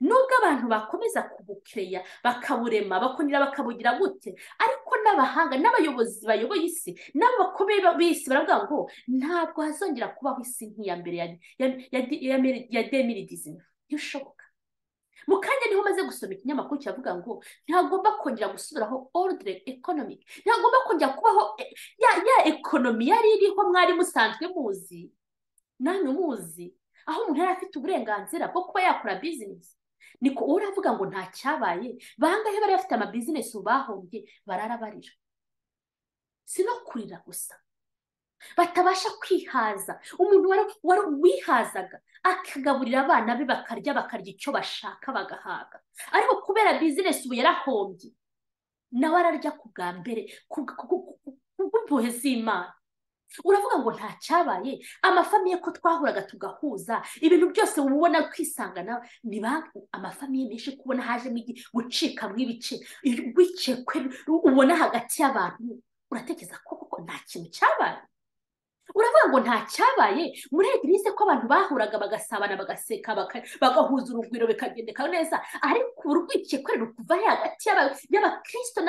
nubwo abantu bakomeza kubukeya bakaburema bakongera bakabugira gute ariko n'abahanga n'abayobozi bayoboye isi n'abakomeye b'isi baravuga ngo ntabwo hazongera kubaho isi nk'iya mbere ya ya ya ya ya demiri dizini ntibishoboka mu kanya niho umaze gusoma ikinyamakuru kiravuga ngo ntihagomba kongera gusubiraho orudire ekonomike ntihagomba kongera kubaho ya ya ekonomi yari iriho mwari musanzwe muzi namwe muzi aho umuntu yari afite uburenganzira bwo kuba yakora bizinesi niko uravuga ngo nta cyabaye bangahe bari bafite amabizinesi ubu bahombye barara barira si no kurira gusa batabasha kwihaza umuntu wihazaga akagaburira abana be bakarya bakarya icyo bashaka bagahaga ariko kubera bizinesi ubu yarahombye nawe ararya ku bwa mbere kubw'impuhwe z'imana uravuga ngo nta cyabaye amafamiye ko twahuraga tugahuza ibintu byose ubona ukisanga nawe niba amafamiye menshi kubona hajemo gucika mw'ibice rw'ikekwe ubona hagati y'abantu uratekereza ko koko nta kintu cyabaye uravuga ngo nta cyabaye muri egirise ko abantu bahuraga bagasabana bagaseka bagahuza urugwiro bikagendeka neza ariko urwikekwe rukuva hagati y'abakirisito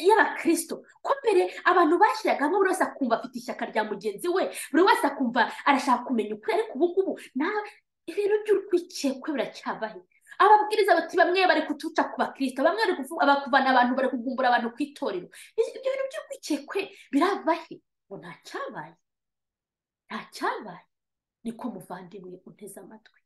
y'abakirisito ko mbere abantu bashyiraga hamwe buri wese akumva afite ishyaka rya mugenzi we buri wese akumva arashaka kumenya ukuri ariko ubu ngubu ibintu by'urwikekwe biracyabaye ababwiriza bati bamwe bari kutuca ku bakirisito bamwe bari kuvana abantu bari kugumbura abantu ku itorero ibyo bintu by'urwikekwe biravahe ngo nta cyabaye nta cyabaye niko muvandimwe uteze amatwi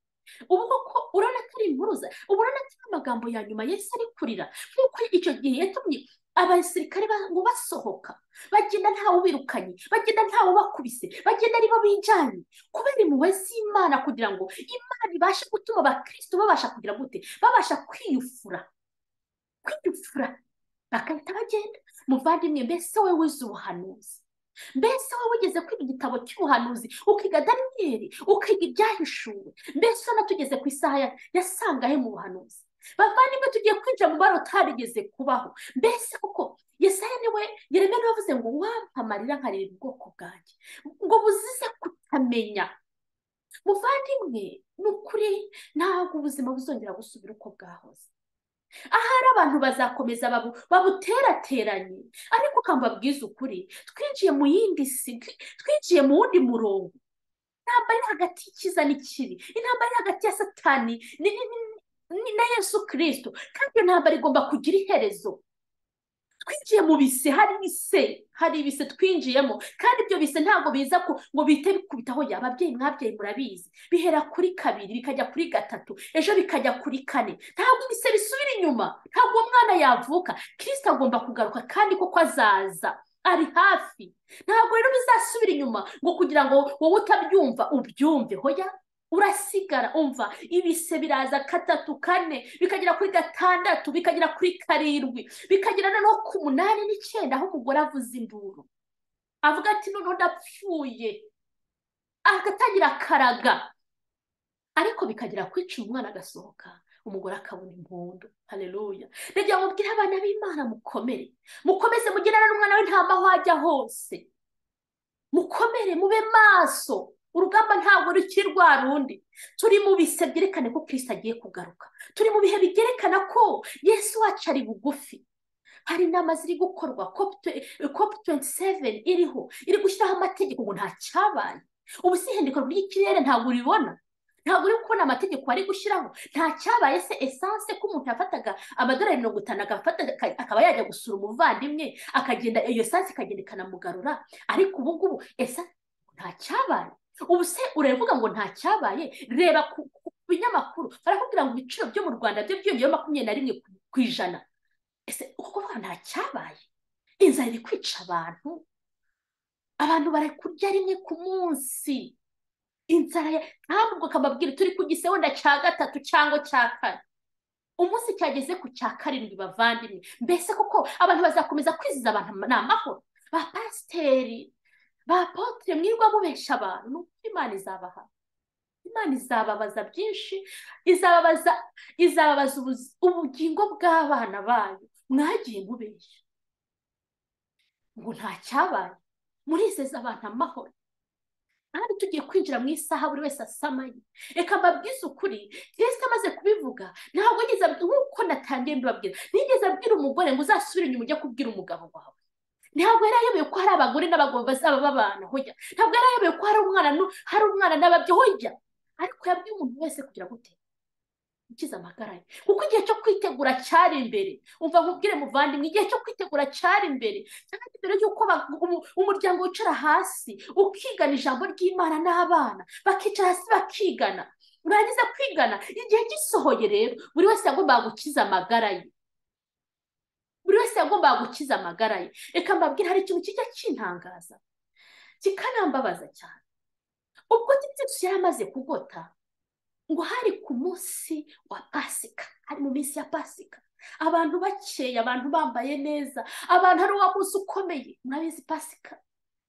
ubu koko urabona ko ari impuruza ubu urabona ko ari amagambo ya nyuma yesi ari kurira nk'uko icyo gihe yatumye abasirikare basohoka bagenda ntawe ubirukanye bagenda ntawe ubakubise bagenda ari bo bijyanye kubera impuhwe z'imana kugira ngo imana ibashe gutuma abakirisitu babasha kugira gute babasha kwiyufura kwiyufura bagahita bagenda muvandimwe mbese we wize ubuhanuzi mbese wowe ugeze kwiga igitabo cy'ubuhanuzi ukiga daniyeli ukiga ibyahishuwe mbese ubona tugeze ku isaha ya sangahe mu buhanuzi bavandimwe tugiye kwinjira mu bara utarigeze kubaho mbese kuko yesaya niwe yereme niwe wavuze ngo wampamarira nkareba ubwoko bwanjye ngo buzize kutamenya muvandimwe ni ukuri ntabwo ubuzima buzongera gusubira uko bwahoze ahari abantu bazakomeza babuterateranye ariko ukambabwiza ukuri twinjiye mu yindi si twinjiye mu wundi murongo intambara iri hagati y'ikiza n'ikibi intambara iri hagati ya satani na yesu kirisito kandi iyo ntambara igomba kugira iherezo twinjiye mu bise hari ibise hari ibise twinjiyemo kandi ibyo bise ntabwo biza ngo bihite bikubitaho ya ababyeyi mwabyeyi murabizi bihera kuri kabiri bikajya kuri gatatu ejo bikajya kuri kane ntabwo ibise bisubira inyuma ntabwo uwo mwana yavuka kirisita agomba kugaruka kandi kuko azaza ari hafi ntabwo rero bizasubira inyuma ngo kugira ngo wowe utabyumva ubyumve hoya urasigara umva ibise biraza gatatu kane bikagera kuri gatandatu bikagera kuri karindwi bikagera noneho ku munani n'icyenda aho umugore avuza induru avuga ati noneho ndapfuye agatangira akaraga ariko bikagera kwica umwana agasohoka umugore akabona impundu hareruya ndagira ngo mubwire abana b'imana mukomere mukomeze mugerane n'umwana we nta mahwajya hose mukomere mube maso urugamba ntabwo rukiri rwa rundi turi mu bise byerekana ko kirisita agiye kugaruka turi mu bihe byerekana ko yesu wacu ari bugufi hari inama ziri gukorwa kopu tuwenti seveni iriho iri gushyiraho amategeko ngo nta cyabaye ubu si ihendeka ry'ikirere ntabwo uribona ntabwo uri kubona amategeko bari gushyiraho nta cyabaye se esanse ko umuntu yafataga amadorari mirongo itanu akaba yajya gusura umuvandimwe akagenda iyo esanse ikagenda ikanamugarura ariko ubu ngubu esanse nta cyabaye ubu se uravuga ngo nta cyabaye reba ku binyamakuru barakubwira ngo ibiciro byo mu rwanda byo byiyongeyeho makumyabiri na rimwe ku ijana ese ukuvuga nta cyabaye inzara iri kwica abantu abantu bari kurya rimwe ku munsi inzara ntabwo ukababwira turi ku gisewenda cya gatatu cyangwa cya kane umunsi cyageze ku cya karindwi bavandimwe mbese kuko abantu bazakomeza kwiziza abantu ni amahoro ba pasiteri bapotre mwirwa mubesha abantu ni uko imana izabaha imana izababaza byinshi izababaza izababaza ubugingo bw'abana bayo mwagiye mubeshya ngo nta cyabaye murizeza abantu amahoro kandi tugiye kwinjira mu isaha buri wese asamaye reka mbabwize ukuri yesu amaze kubivuga ntabwo nigeze nk'uko natangiye mbibabwira nigeze abwira umugore ngo uzasubire inyuma ujye kubwira umugabo wawe ntabwo yari ayobewe ko hari abagore n'abagabo bazaba babana hojya ntabwo yari ayobewe ko hari umwana hari umwana n'ababyeyi hojya ariko yabwiye umuntu wese kugira gute ukize amagara ye kuko igihe cyo kwitegura cyari imbere umva nkubwire muvandimwe igihe cyo kwitegura cyari imbere kandi mbere y'uko umuryango wicara hasi ukigana ijambo ry'imana n'abana bakicara hasi bakigana urangiza kwigana igihe gisohoye rero buri wese yagombaga gukiza amagara ye buri wese yagombaga gukiza amagara ye reka mbabwire hari ikintu kijya kintangaza kikanambabaza cyane ubwo titisi yari amaze kugota ngo hari ku munsi wa pasika hari mu minsi ya pasika abantu bakeye abantu bambaye neza abantu ari uwa munsi ukomeye murabizi pasika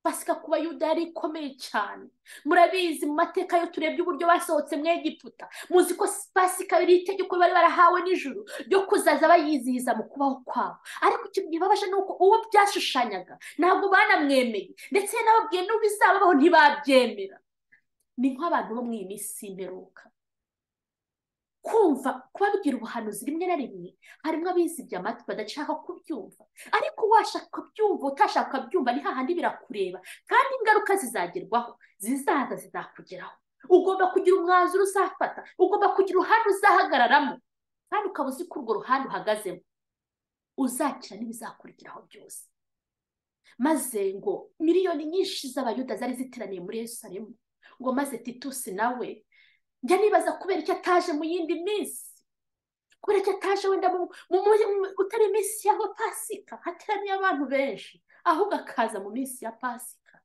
pasika ku bayuda yari ikomeye cyane murabizi mu mateka yo turebye uburyo basohotse mu egiputa muzi ko pasika ari itegeko bari barahawe nijoro ryo kuzaza bayizihiza mu kubaho kwabo ariko ikintu kibabaje ni uko uwo byashushanyaga ntabwo banamwemeye ndetse n'ababwiye n'ubizababaho ntibabyemera ni nk'abantu bo mu iyi minsi y'imperuka kumva kubabwira ubuhanuzi rimwe na rimwe harimo abizibye amatwi badashaka kubyumva ariko washaka kubyumva utashaka kubyumva ni hahandi birakureba kandi ingaruka zizagerwaho zizaza zizakugeraho ugomba kugira umwanzuro uzafata ugomba kugira uruhande uzahagararamo kandi ukaba uzi ko urwo ruhande uhagazemo uzakira n'ibizakurikiraho byose maze ngo miliyoni nyinshi z'abayuda zari ziteraniye muri Yerusalemu ngo maze titusi nawe njya nibaza kubera icyo ataje mu yindi minsi kubera icyo ataje wenda utari iminsi ya pasika hateraniye abantu benshi ahubwo akaza mu minsi ya pasika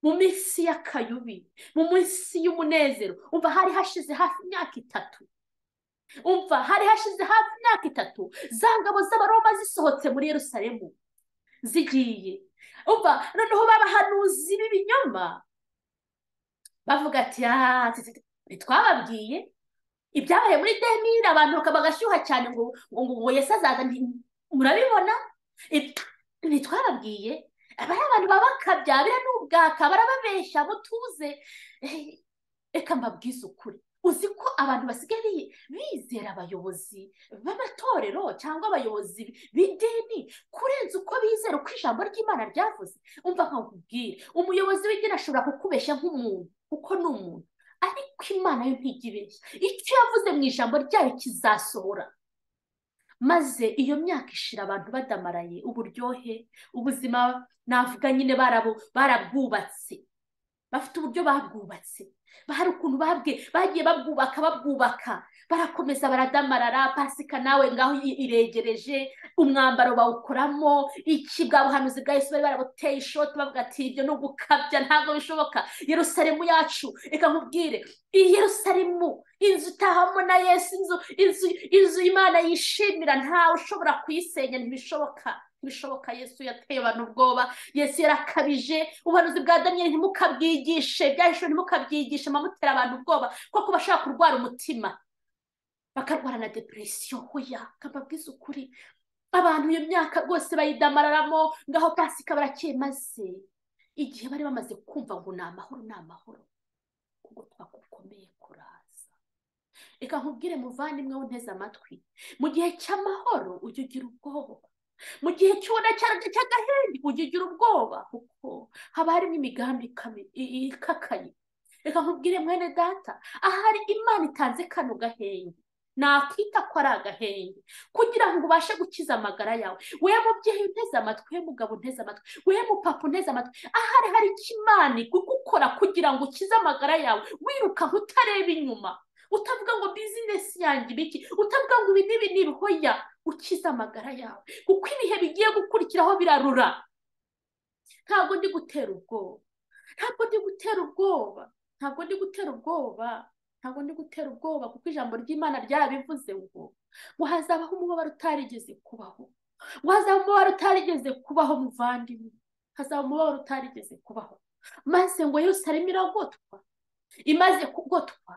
mu minsi y'akayubi mu minsi y'umunezero umva hari hashize hafi imyaka itatu umva hari hashize hafi imyaka itatu za ngabo z'abaroma zisohotse muri Yerusalemu zigiye umva noneho b'abahanuzi b'ibinyoma bavuga ati ntitwababwiye ibyabaye muri demire abantu bagashyuha cyane ngo ngo yesi azaza murabibona ntitwababwiye aba ari abantu baba bakabyabira n'ubwaka barababeshya butuze reka mbabwize ukuri uzi ko abantu basigaye bizera abayobozi b'amatorero cyangwa abayobozi b'idini kurenza uko bizera uko ijambo ry'imana ryavuze umva nkakubwire umuyobozi w'idini ashobora kukubeshya nk'umuntu kuko ni umuntu ariko imana yo ntijya icyo yavuze mu ijambo ryayo kizasohora maze iyo myaka ishira abantu badamaraye uburyohe ubuzima navuga nyine barabwubatse bafite uburyo babwubatse hari ukuntu bagiye babwubaka babwubaka barakomeza baradamarara pasika nawe ngaho iregereje umwambaro bawukoramo iki bwa buhanuzi bwa yesu bari barabuteye ishoti bavuga ati ibyo ni ugukabya ntabwo bishoboka yerusaremu yacu reka nkubwire iyi yerusaremu inzu utahamo na yesu inzu inzu inzu imana yishimira ntawe ushobora kuyisenya ntibishoboka bishoboka yesu yateye abantu ubwoba yesu yarakabije ubuhanuzi bwa daniyeli ntimukabwigishe byahishwe ntimukabyigishe mutera abantu ubwoba kuko bashobora kurwara umutima bakarwara na depresiyo hoya kababwiza ukuri abantu iyo myaka rwose bayidamararamo ngaho pasika barakeye maze igihe bari bamaze kumva ngo ni amahoro ni amahoro kugotwa gukomeye kuraza reka nkubwire muvandimwe w'unteze amatwi mu gihe cy'amahoro ujye ugira ubwoba mu gihe cy'ubona cyane cy'agahenge ujya ugira ubwoba kuko haba harimo imigambi ikakaye reka nkubwire mwene data ahari imana itanze kano gahenge nakita ko ari agahenge kugira ngo ubashe gukiza amagara yawe we mubyeyi unteze amatwi we mugabo unteze amatwi we mupapa unteze amatwi ahari hari ikimani kugukora kugira ngo ukize amagara yawe wiruka utareba inyuma utavuga ngo bizinesi yanjye ibiki utavuga ngo ibi n'ibi ni ibihoya ukize amagara yawe kuko ibihe bigiye gukurikiraho birarura ntabwo ndi gutera ubwoba ntabwo ndi gutera ubwoba ntabwo ndi gutera ubwoba ntabwo ndi gutera ubwoba kuko ijambo ry'imana ryarabivuze ngo ngo hazabaho umubabaro utarigeze kubaho ngo hazabaho umubabaro utarigeze kubaho muvandimwe hazaba umubabaro utarigeze kubaho maze ngo yose arimo iragotwa imaze kugotwa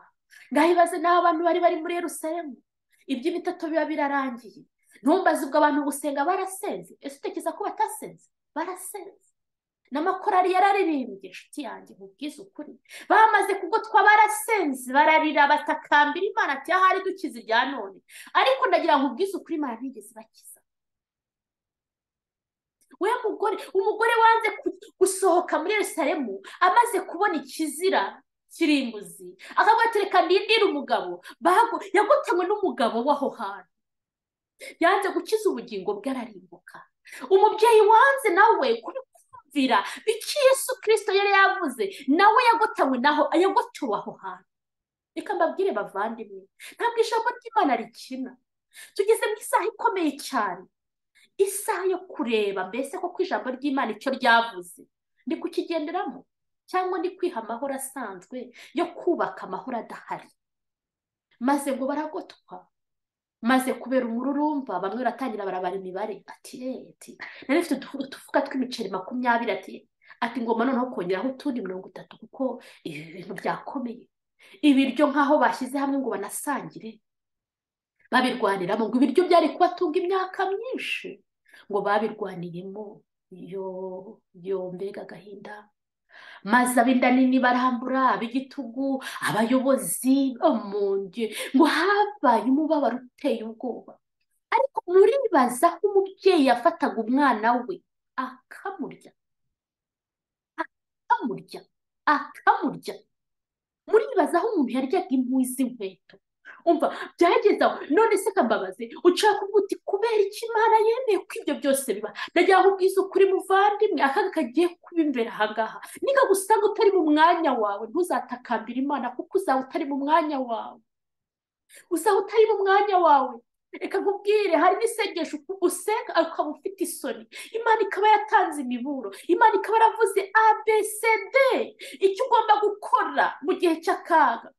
ndahibaze n'aho abantu bari bari muri Yerusalemu iby'ibitatu biba birarangiye ntumbaze ubwo abantu gusenga barasenze ese utekereza ko batasenze barasenze n'amakorari yararirimbye inshuti yanjye nkubwize ukuri bamaze kugotwa barasenze bararira batakambira imana ati ahari dukize irya none ariko ndagira ngo ubwize ukuri imana ntigeze bakiza we mugore umugore wanze gusohoka muri Yerusalemu amaze kubona ikizira kirimbuzi akavuga reka ndindire umugabo bago yagotanywe n'umugabo w'aho hantu yanze gukiza ubugingo bwe ararimbuka umubyeyi wanze nawe kubikumvira bityo Yesu kirisito yari yavuze nawe yagotanywe naho yagotowe aho hantu reka mbabwire bavandimwe ntabwo ijambo ry'imana rikina tugeze mu isaha ikomeye cyane isaha yo kureba mbese koko ijambo ry'imana icyo ryavuze ni kukigenderamo cyangwa ni kwiha amahoro asanzwe yo kubaka amahoro adahari maze ngo baragotwa maze kubera umururumba bamwe baratangira barabara imibare ati ati nari mfite utufuka tw'imiceri makumyabiri ati ati ngoma noneho kongeraho utundi mirongo itatu kuko ibi bintu byakomeye ibiryo nk'aho bashyize hamwe ngo banasangire babirwaniramo ngo ibiryo byari kubatunga imyaka myinshi ngo babirwaniyemo yo yo mbega agahinda maze ab'inda nini barambura ab'igitugu abayobozi omunge ngo habaye umubabaro uteye ubwoba ariko muribaza ko umubyeyi yafataga umwana we akamurya akamurya akamurya muribaza aho umuntu yaryaga impuhwe z'inkweto umva byageze aho none se kambabaze ushaka kuvuga uti kubera iki imana yemeye ko ibyo byose biba ndagira ngo ubwize ukuri muvandimwe akaga kagiye kuba imbere aha ngaha niba gusanga utari mu mwanya wawe ntuzatakambire imana kuko uzaba utari mu mwanya wawe uzaba utari mu mwanya wawe reka nkubwire hari n'isengesho usenga ukaba ufite isoni imana ikaba yatanze imiburo imana ikaba yaravuze abcd icyo ugomba gukora mu gihe cy'akaga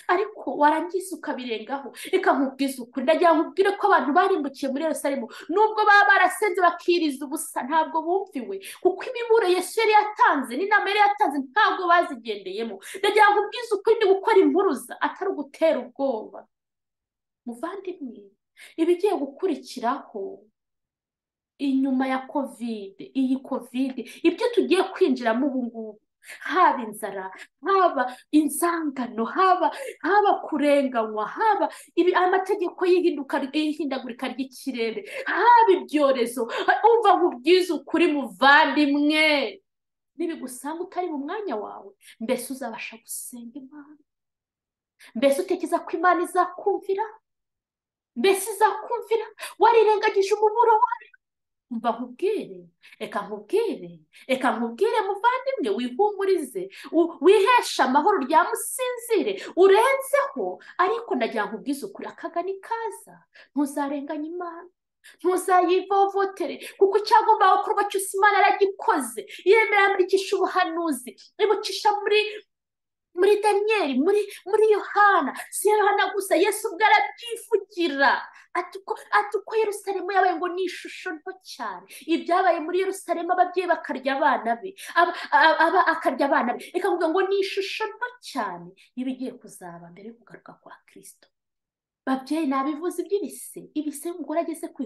ariko warangiza ukabirengaho reka nkubwize ukuri ndagira ngo ubwire ko abantu barimbukiye muri Yerusalemu nubwo baba barasenze bakiriza ubusa ntabwo bumviwe kuko imiburo Yesu yari yatanze n'inama yari yatanze ntabwo bazigendeyemo ndagira ngo ubwize ukuri ni gukora impuruza atari ugutera ubwoba muvandimwe ibigiye gukurikiraho inyuma ya kovide iyi kovide ibyo tugiye kwinjiramo ubu ngubu haba inzara haba inzangano haba haba kurenganywa haba ibi amategeko y'ihindagurika ry'ikirere haba ibyorezo umva nkubwize ukuri muvandimwe nibigusanga utari mu mwanya wawe mbese uzabasha gusenga imana mbese utekereza ko imana izakumvira mbese izakumvira warirengagije umuburo wawe mba nkubwire reka nkubwire reka nkubwire muvandimwe wihumurize wihesha amahoro ryamusinzire urenzeho ariko ndagira ngo ubwize ukuri akagani kaza ntuzarenganye imana ntuzayivovotere kuko icyagomba gukorwa cyose imana yaragikoze yemera yamurikisha ubuhanuzi ibucisha muri muri daniyeli muri muri yohana si yohana gusa yesu ubwo arabyivugira ati uko yerusalemu yabaye ngo ni ishusho nto cyane ibyabaye muri yerusalemu ababyeyi bakarya abana be aba akarya abana be reka kuvuga ngo ni ishusho nto cyane y'ibigiye kuzaba mbere yo kugaruka kwa kirisito babyeyi nabivuze iby'ibise ibise umugore ageze ku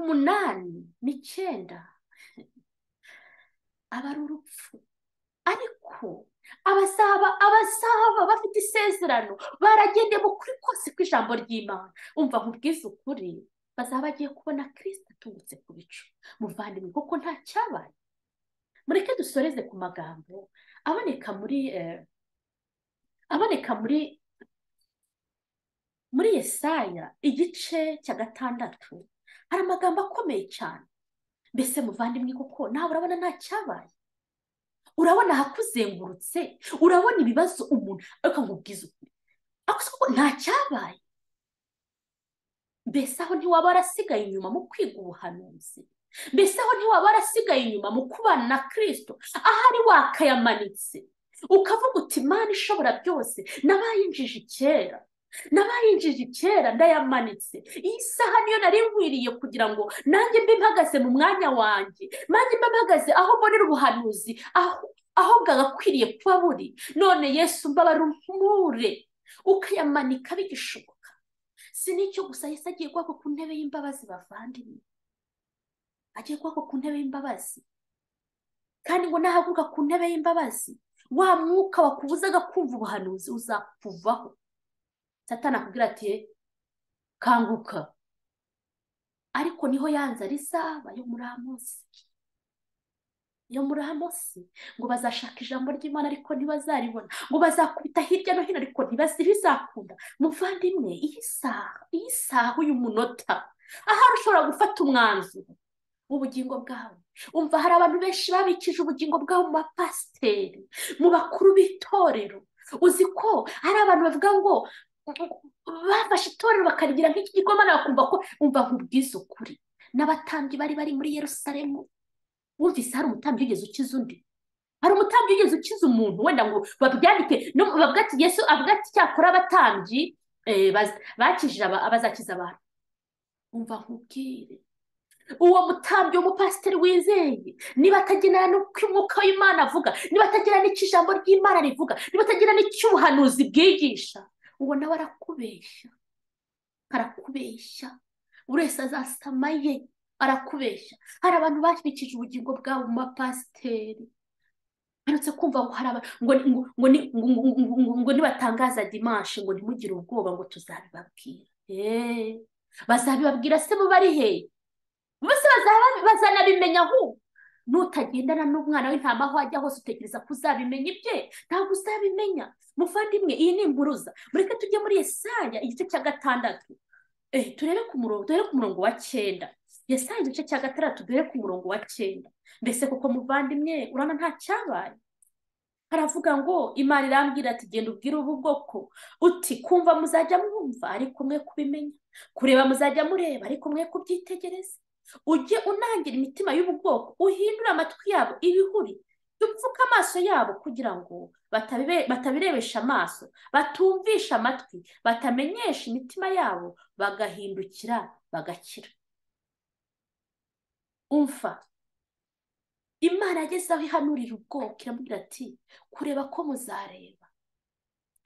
munani n'icyenda aba ari urupfu ariko abasaba abasaba bafite isezerano baragendeye mu kuri kose kw'ijambo ry'imana umva nkubwize ukuri bazaba bagiye kubona kirisita atungutse ku bicu muvandimwe kuko nta cyabaye mureke dusoreze ku magambo aboneka muri aboneka muri muri yesaya igice cya gatandatu hari amagambo akomeye cyane mbese muvandimwe kuko nawe urabona nta cyabaye urabona ahakuzengurutse urabona ibibazo umuntu ariko nkubwize ukuri ako nta cyabaye mbese aho ntiwaba warasigaye inyuma mu kwiga ubuhanuzi mbese aho ntiwaba warasigaye inyuma mu kubana na kirisito ahari wakayamanitse ukavuga uti imana ishobora byose n'abayinjije kera n'abayinjije kera ndayamanitse iyi saha niyo nari nkwiriye kugira ngo nanjye mbe mpagaze mu mwanya wanjye nanjye mbe mpagaze aho mbonera ubuhanuzi aho aho bwagakwiriye kuba buri none yesu mbabara umpure ukayamanika bigishoboka si n'icyo gusa yesi agiye guhaguruka ku ntebe y'imbabazi bavandimwe agiye guhaguruka ku ntebe y'imbabazi kandi ngo nahaguruka ku ntebe y'imbabazi wa mwuka wakubuzaga kumva ubuhanuzi uzakuvaho satana akubwira ati kanguka ariko niho yanze rizaba yo muri amosi yo muri amosi ngo bazashaka ijambo ry'imana ariko ntibazaribona ngo bazakubita hirya no hino ariko ntibizakunda muvandimwe iyi saha iyi saha uyu munota ahari ushobora gufata umwanzuro w'ubugingo bwawe umva hari abantu benshi babikije ubugingo bwabo mu bapasiteri mu bakuru b'itorero uzi ko hari abantu bavuga ngo bafashe itorero bakarigira nk'iki gikoma nawe bakumva ko umva nkubwiza ukuri n'abatambyi bari bari muri yerusalemu wumvise hari umutambyi wigeze ukiza undi hari umutambyi wigeze ukiza umuntu wenda ngo babyandike bavuga ati yesu avuga ati cyakora abatambyi bakijije abazakiza abantu umva nkubwire uwo mutambyi w'umupasiteri wizeye niba atagenera n'uko umwuka w'imana avuga niba atagenera n'icyo ijambo ry'imana rivuga niba atagenera n'icy'ubuhanuzi bwigisha uwo nawe arakubeshya arakubeshya buri wese azasama ye arakubeshya hari abantu bashyikije ubugingo bwabo mu bapasiteri baretse kumva ngo hari ngo nibatangaza dimanshi ngo ntimugire ubwoba ngo tuzabibabwira bazabibabwira se mu bari hehe bose bazanabimenya ahubwo nutagendana n'umwana w'intama aho ajya hose utekereza ko uzabimenya ibye ntabwo uzabimenya muvandimwe iyi ni impuruza mureke tujye muri Yesaya igice cya gatandatu turebe ku murongo turebe ku murongo wa cyenda Yesaya igice cya gatandatu turebe ku murongo wa cyenda mbese kuko muvandimwe urabona nta cyabaye haravuga ngo imana irambwira ati genda ubwire ubu bwoko uti kumva muzajya mwumva ariko mwe kubimenya kureba muzajya mureba ariko mwe kubyitegereza ujye unangira imitima y'ubu bwoko uhindure amatwi yabo ibihuri dupfuke amaso yabo kugira ngo batabirebesha amaso batumvisha amatwi batamenyesha imitima yabo bagahindukira bagakira umva imana ageze aho ihanurira ubwoko iramubwira ati kureba ko muzareba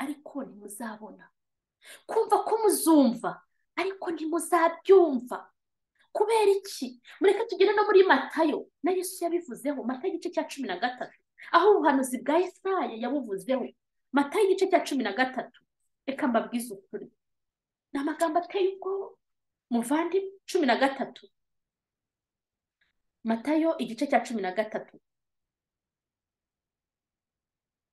ariko ntimuzabona kumva ko muzumva ariko ntimuzabyumva kubera iki mureke tugere no muri matayo na yesu yabivuzeho matayo igice cya cumi na gatatu aho ubuhanuzi bwa Yesaya yabuvuzeho matayo igice cya cumi na gatatu reka mbabwize ukuri ni amagambo ateye ubwoba muvandi cumi na gatatu matayo igice cya cumi na gatatu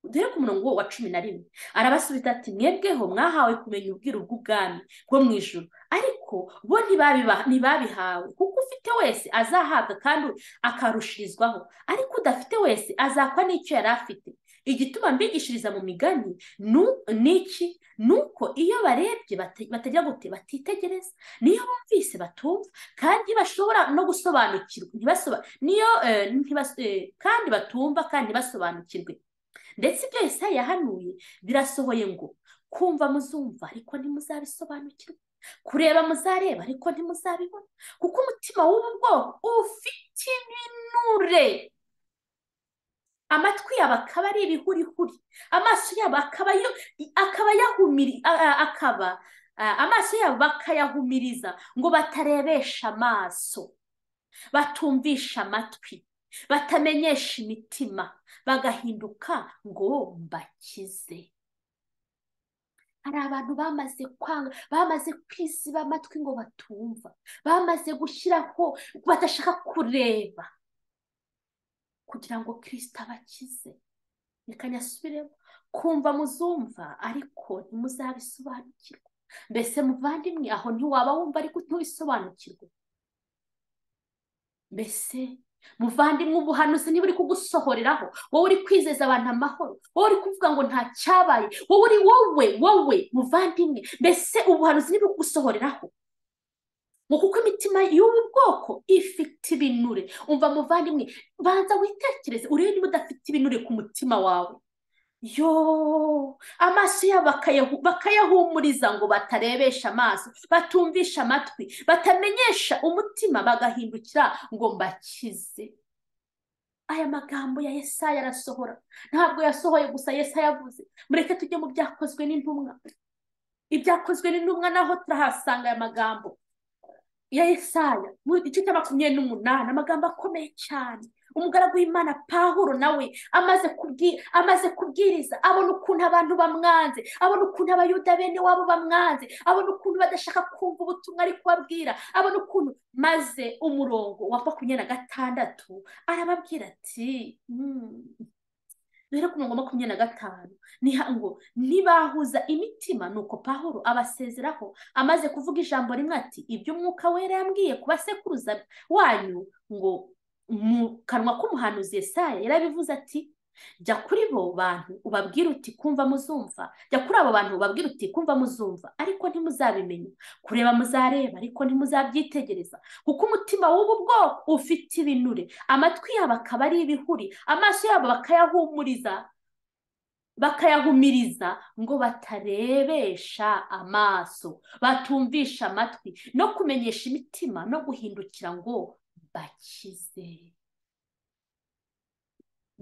dore ku murongo wa cumi na rimwe arabasubiza ati mwebweho mwahawe kumenya ubwiru bw'ubwami bwo mu ijoro ariko bo ntibabihawe kuko ufite wese azahabwa kandi akarushirizwaho ariko udafite wese azakwa n'icyo yari afite igituma mbigishiriza mu migani n'iki ni uko iyo barebye batajya gute batitegereza niyo bumvise batumva kandi bashobora no gusobanukirwa niyo kandi batumva kandi ntibasobanukirwe ndetse ibyo Yesaya yahanuye birasohoye ngo kumva muzumva ariko ntimuzabisobanukirwe kureba muzareba ariko ntimuzabibona kuko umutima w'ubu bwoko ufite ibinure amatwi yabo akaba ari ibihurihuri amaso yabo akaba akaba amaso yabo bakayahumiriza ngo batarebesha amaso batumvisha amatwi batamenyesha imitima bagahinduka ngo mbakize hari abantu bamaze kwanga bamaze kwisiba amatwi ngo batumva bamaze gushyiraho badashaka kureba kugira ngo kirisita abakize reka nyasubiremo kumva muzumva ariko ntimuzabisobanukirwe mbese muvandimwe aho ntiwaba wumva ariko ntubisobanukirwe mbese muvandimwe ubuhanuzi niba uri kugusohoreraho wowe uri kwizeza abantu amahoro wowe uri kuvuga ngo nta cyabaye wowe uri wowe wowe muvandimwe mbese ubuhanuzi niba uri kugusohoreraho ngo kuko imitima y'ubu bwoko ifite ibinure umva muvandimwe banza witekereze urebe niba udafite ibinure ku mutima wawe yo amaso yabo bakayahumuriza ngo batarebesha amaso batumvisha amatwi batamenyesha umutima bagahindukira ngo mbakize aya magambo ya Yesaya arasohora ntabwo yasohoye gusa Yesaya yavuze mureke tujye mu byakozwe n'intumwa ibyakozwe n'intumwa naho turahasanga aya magambo ya Yesaya mu gice cya makumyabiri n'umunani amagambo akomeye cyane umugaragu w'imana pahuro nawe amaze amaze kubwiriza abona ukuntu abantu bamwanze abona ukuntu abayuda bene wabo bamwanze abona ukuntu badashaka kumva ubutumwa ari kubabwira abona ukuntu maze umurongo wa makumyabiri na gatandatu arababwira ati duhere ku murongo wa makumyabiri na gatanu ngo ntibahuza imitima ni uko pahuro abasezeraho amaze kuvuga ijambo rimwe ati ibyo umwuka wera yambwiye ku basekuruza wanyu ngo mu kanwa k'umuhanuzi Yesaya yarabivuze ati jya kuri bo bantu ubabwire uti kumva muzumva jya kuri abo bantu ubabwire uti kumva muzumva ariko ntimuzabimenya kureba muzareba ariko ntimuzabyitegereza kuko umutima w'ubu bwoko ufite ibinure amatwi yabo akaba ari ibihuri amaso yabo bakayahumuriza bakayahumiriza ngo batarebesha amaso batumvisha amatwi no kumenyesha imitima no guhindukira ngo bakize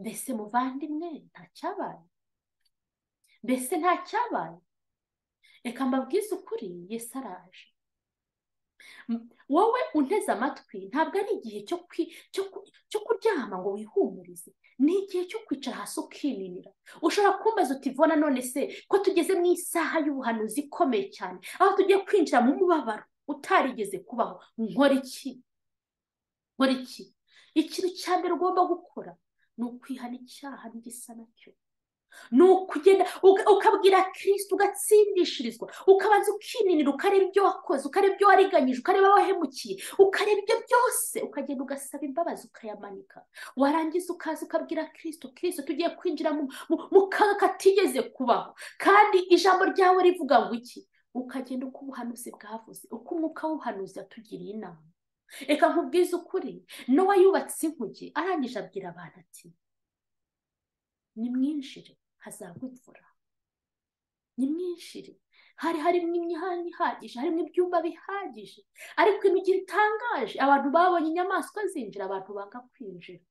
mbese muvandimwe ntacyabaye mbese ntacyabaye reka mbabwize ukuri yesi araje wowe unteze amatwi ntabwo ari igihe cyo kuryama ngo wihumurize ni igihe cyo kwicara hasi ukininira ushobora kumbaza uti vona none se ko tugeze mu isaha y'ubuhanuzi ikomeye cyane aho tugiye kwinjira mu mubabaro utarigeze kubaho nkora iki nkora iki ikintu cya mbere ugomba gukora ni ukwihana icyaha n'igisa nacyo ni ukugenda ukabwira kirisiti ugatsindishirizwa ukabanza ukininira ukareba ibyo wakoze ukareba ibyo wariganyije ukareba abahemukiye ukareba ibyo byose ukagenda ugasaba imbabazi ukayamanika warangiza ukaza ukabwira kirisiti kirisiti tugiye kwinjira mu kaga katigeze kubaho kandi ijambo ryawe rivuga ngo iki ukagenda uko ubuhanuzi bwavuze uko umwuka w'ubuhanuzi yatugiriye inama reka nkubwize ukuri nowa yubatse inkuge arangije abwira abantu ati nimwinjire hazagwa imvura nimwinjire hari harimo imihanda ihagije harimo ibyumba bihagije ariko imigiro itangaje abantu babonye inyamaswa zinjira abantu banga kwinjira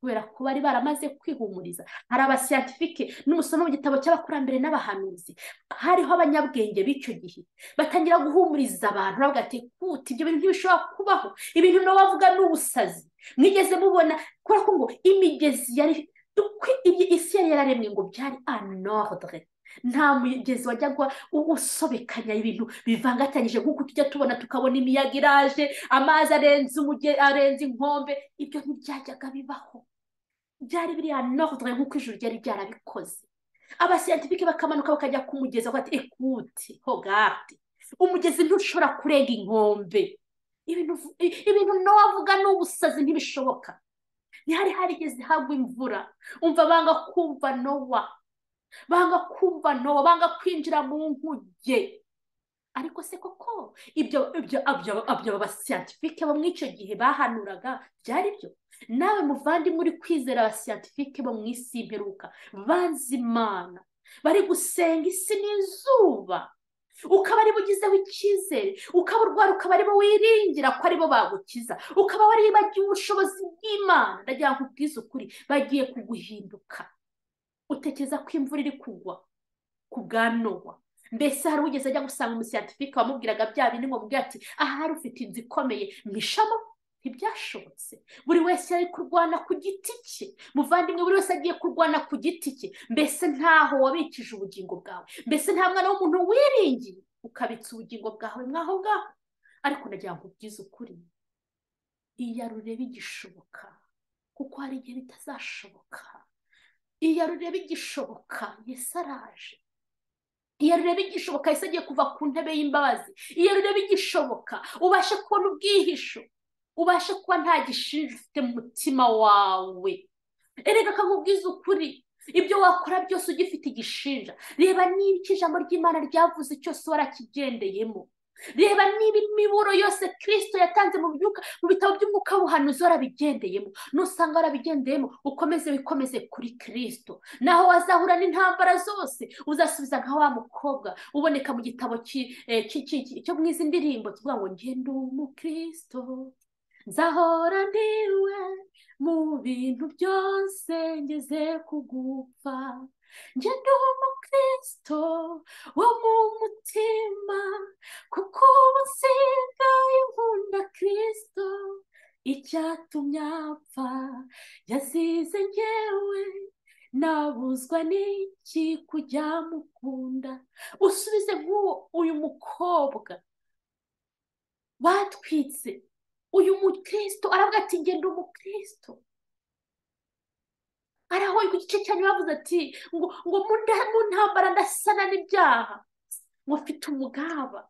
kubera ko bari baramaze kwihumuriza hari abasiyantifike n'umusoma mu gitabo cy'abakurambere n'abahanuzi hariho abanyabwenge b'icyo gihe batangira guhumuriza abantu bavuga ati kuta ibyo bintu ntibishobora kubaho ibintu nawe bavuga ni ubusazi mwigeze mubona kubera ko ngo imigezi yari isi yari yararemwe ngo byari anordre nta mugezi wajyaga usobekanya ibintu bivangatanyije nk'uko tujya tubona tukabona imiyaga iraje amazi arenze arenze inkombe ibyo ntibyajyaga bibaho byari biriya nordre nk'uko ijuru ryari ryarabikoze abasiyantifike bakamanuka bakajya ku mugezi bakati ekuti hogati umugezi ntushobora kurenga inkombe ibintu nawe avuga ni ubusazi ntibishoboka ntihari harigeze hagwa imvura umva banga kumva nowa banga kumva no banga kwinjira mu nkuge ariko se koko ibyo ibyo abasiyantifike bo mu icyo gihe bahanuraga byari byo nawe muvandimwe uri kwizera abasiyantifike bo mu isi y'imperuka banze imana bari gusenga isi n'izuba ukaba aribo ugizeho icyizere ukaba urwara ukaba aribo wiringira ko aribo bagukiza ukaba waribagiwe ubushobozi bw'imana ndagira ngo ubwize ukuri bagiye kuguhinduka utekereza ko imvura iri kugwa ku bwa nowa mbese hari ugeze ajya gusanga umusiyantifike wamubwiraga bya bindi ngo mubwira ati aha hari ufite inzu ikomeye mwishamo ntibyashobotse buri wese yari kurwana ku giti cye muvandimwe buri wese agiye kurwana ku giti cye mbese ntaho wabikije ubugingo bwawe mbese nta mwana w'umuntu wiringiye ukabitsa ubugingo bwawe mwaho ngaho ariko nagira ngo ubwize ukuri iya rureba igishoboka kuko hari igihe bitazashoboka iya rureba igishoboka yesi araje iya rureba igishoboka yesi agiye kuva ku ntebe y'imbabazi iya rureba igishoboka ubashe kubona ubwihisho ubashe kuba nta gishinja ufite mu mutima wawe erega akakubwiza ukuri ibyo wakora byose ugifite igishinja reba niba icyo ijambo ry'imana ryavuze cyose warakigendeyemo reba niba imiburo yose kirisito yatanze mu byuka mu bitabo by'umwuka buhanuzi warabigendeyemo nusanga warabigendeyemo ukomeze wikomeze kuri kirisito naho wazahura n'intambara zose uzasubiza nka wa mukobwa uboneka mu gitabo cyo mu izi ndirimbo kivuga ngo ngende umukirisito nzahora ndiwe mu bintu byose ngeze kugupfa ngende umukirisito wo mu mutima kuko ubu nsigaye nkunda kirisito icyatumye apfa yasize ngewe nabuzwa n'iki kujya mukunda usubize nk'uwo uyu mukobwa batwitse uyu mukristo aravuga ati ngenda umukristo arahoye ku gice cyanyu bavuze ati ngo ngo mu ntambara ndasana n'ibyaha ngo mfite umugaba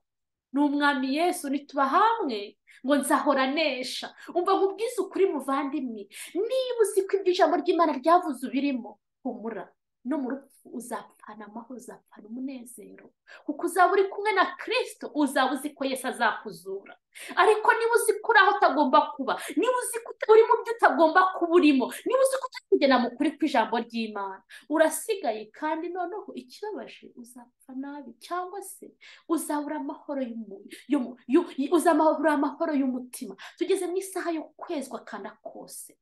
ni umwami yesu nituba hamwe ngo nzahora nesha umva nkubwize ukuri muvandimwe niba uzi ko ibyo ijambo ry'imana ryavuze ubirimo humura no mu rupfu uzapfana amahoro uzapfana umunezero kuko uzaba uri kumwe na kirisito uzaba uzi ko yesu azakuzura ariko niba uzi ko uri aho utagomba kuba niba uzi ko uri mu byo utagomba kuba urimo niba uzi ko utari kugena mu kuri kw'ijambo ry'imana urasigaye kandi noneho ikibabaje uzapfa nabi cyangwa se uzabura amahoro uzabura amahoro y'umutima tugeze mu isaha yo kwezwa kandi kose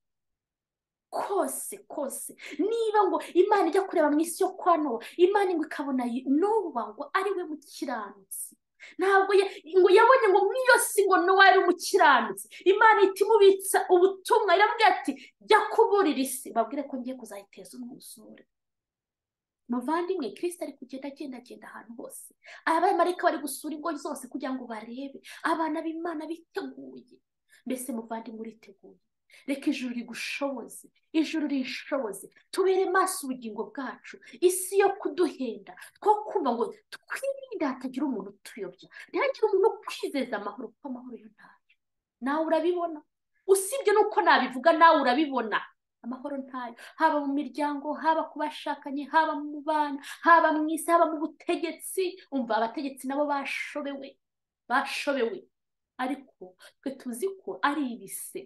kose kose niba ngo imana ijya kureba mu isi yo kwa nowa imana ngo ikabona nowa ngo ari we mukiranutsi ntabwo ngo yabonye ngo mu iyo si ngo nowa yari umukiranutsi imana ihita imubitsa ubutumwa iramubwira ati jya kuburira isi babwire ko ngiye kuzayiteza umwuzure muvandimwe kirisita ari kugenda agenda agenda ahantu hose abamarika bari gusura ingo zose kugira ngo barebe abana b'imana biteguye mbese muvandimwe uriteguye reka ijuru rigushoboze ijuru rishoboze tubere maso ubugingo bwacu isi yo kuduhenda two kumva ngo twirinde hatagira umuntu utuyobya ntihagire umuntu ukwizeza amahoro kuko amahoro yo ntayo nawe urabibona usibye n'uko nabivuga nawe urabibona amahoro ntayo haba mu miryango haba ku bashakanye haba mu bana haba mu isi haba mu butegetsi umva abategetsi nabo bashobewe bashobewe ariko twe tuzi ko ari ibise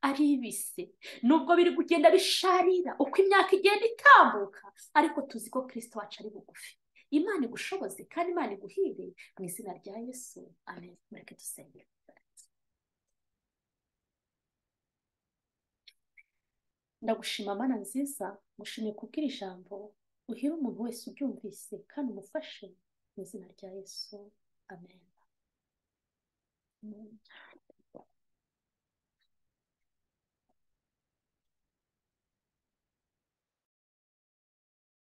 ari ibise nubwo biri kugenda bisharira uko imyaka igenda itambuka ariko tuzi ko kirisito wacu ari bugufi imana igushoboze kandi imana iguhire mu izina rya yesu amen mureke dusenge ndagushima mana nziza ngushimiye kubwira ijambo uhire umuntu wese ubyumvise kandi umufashe mu izina rya yesu amen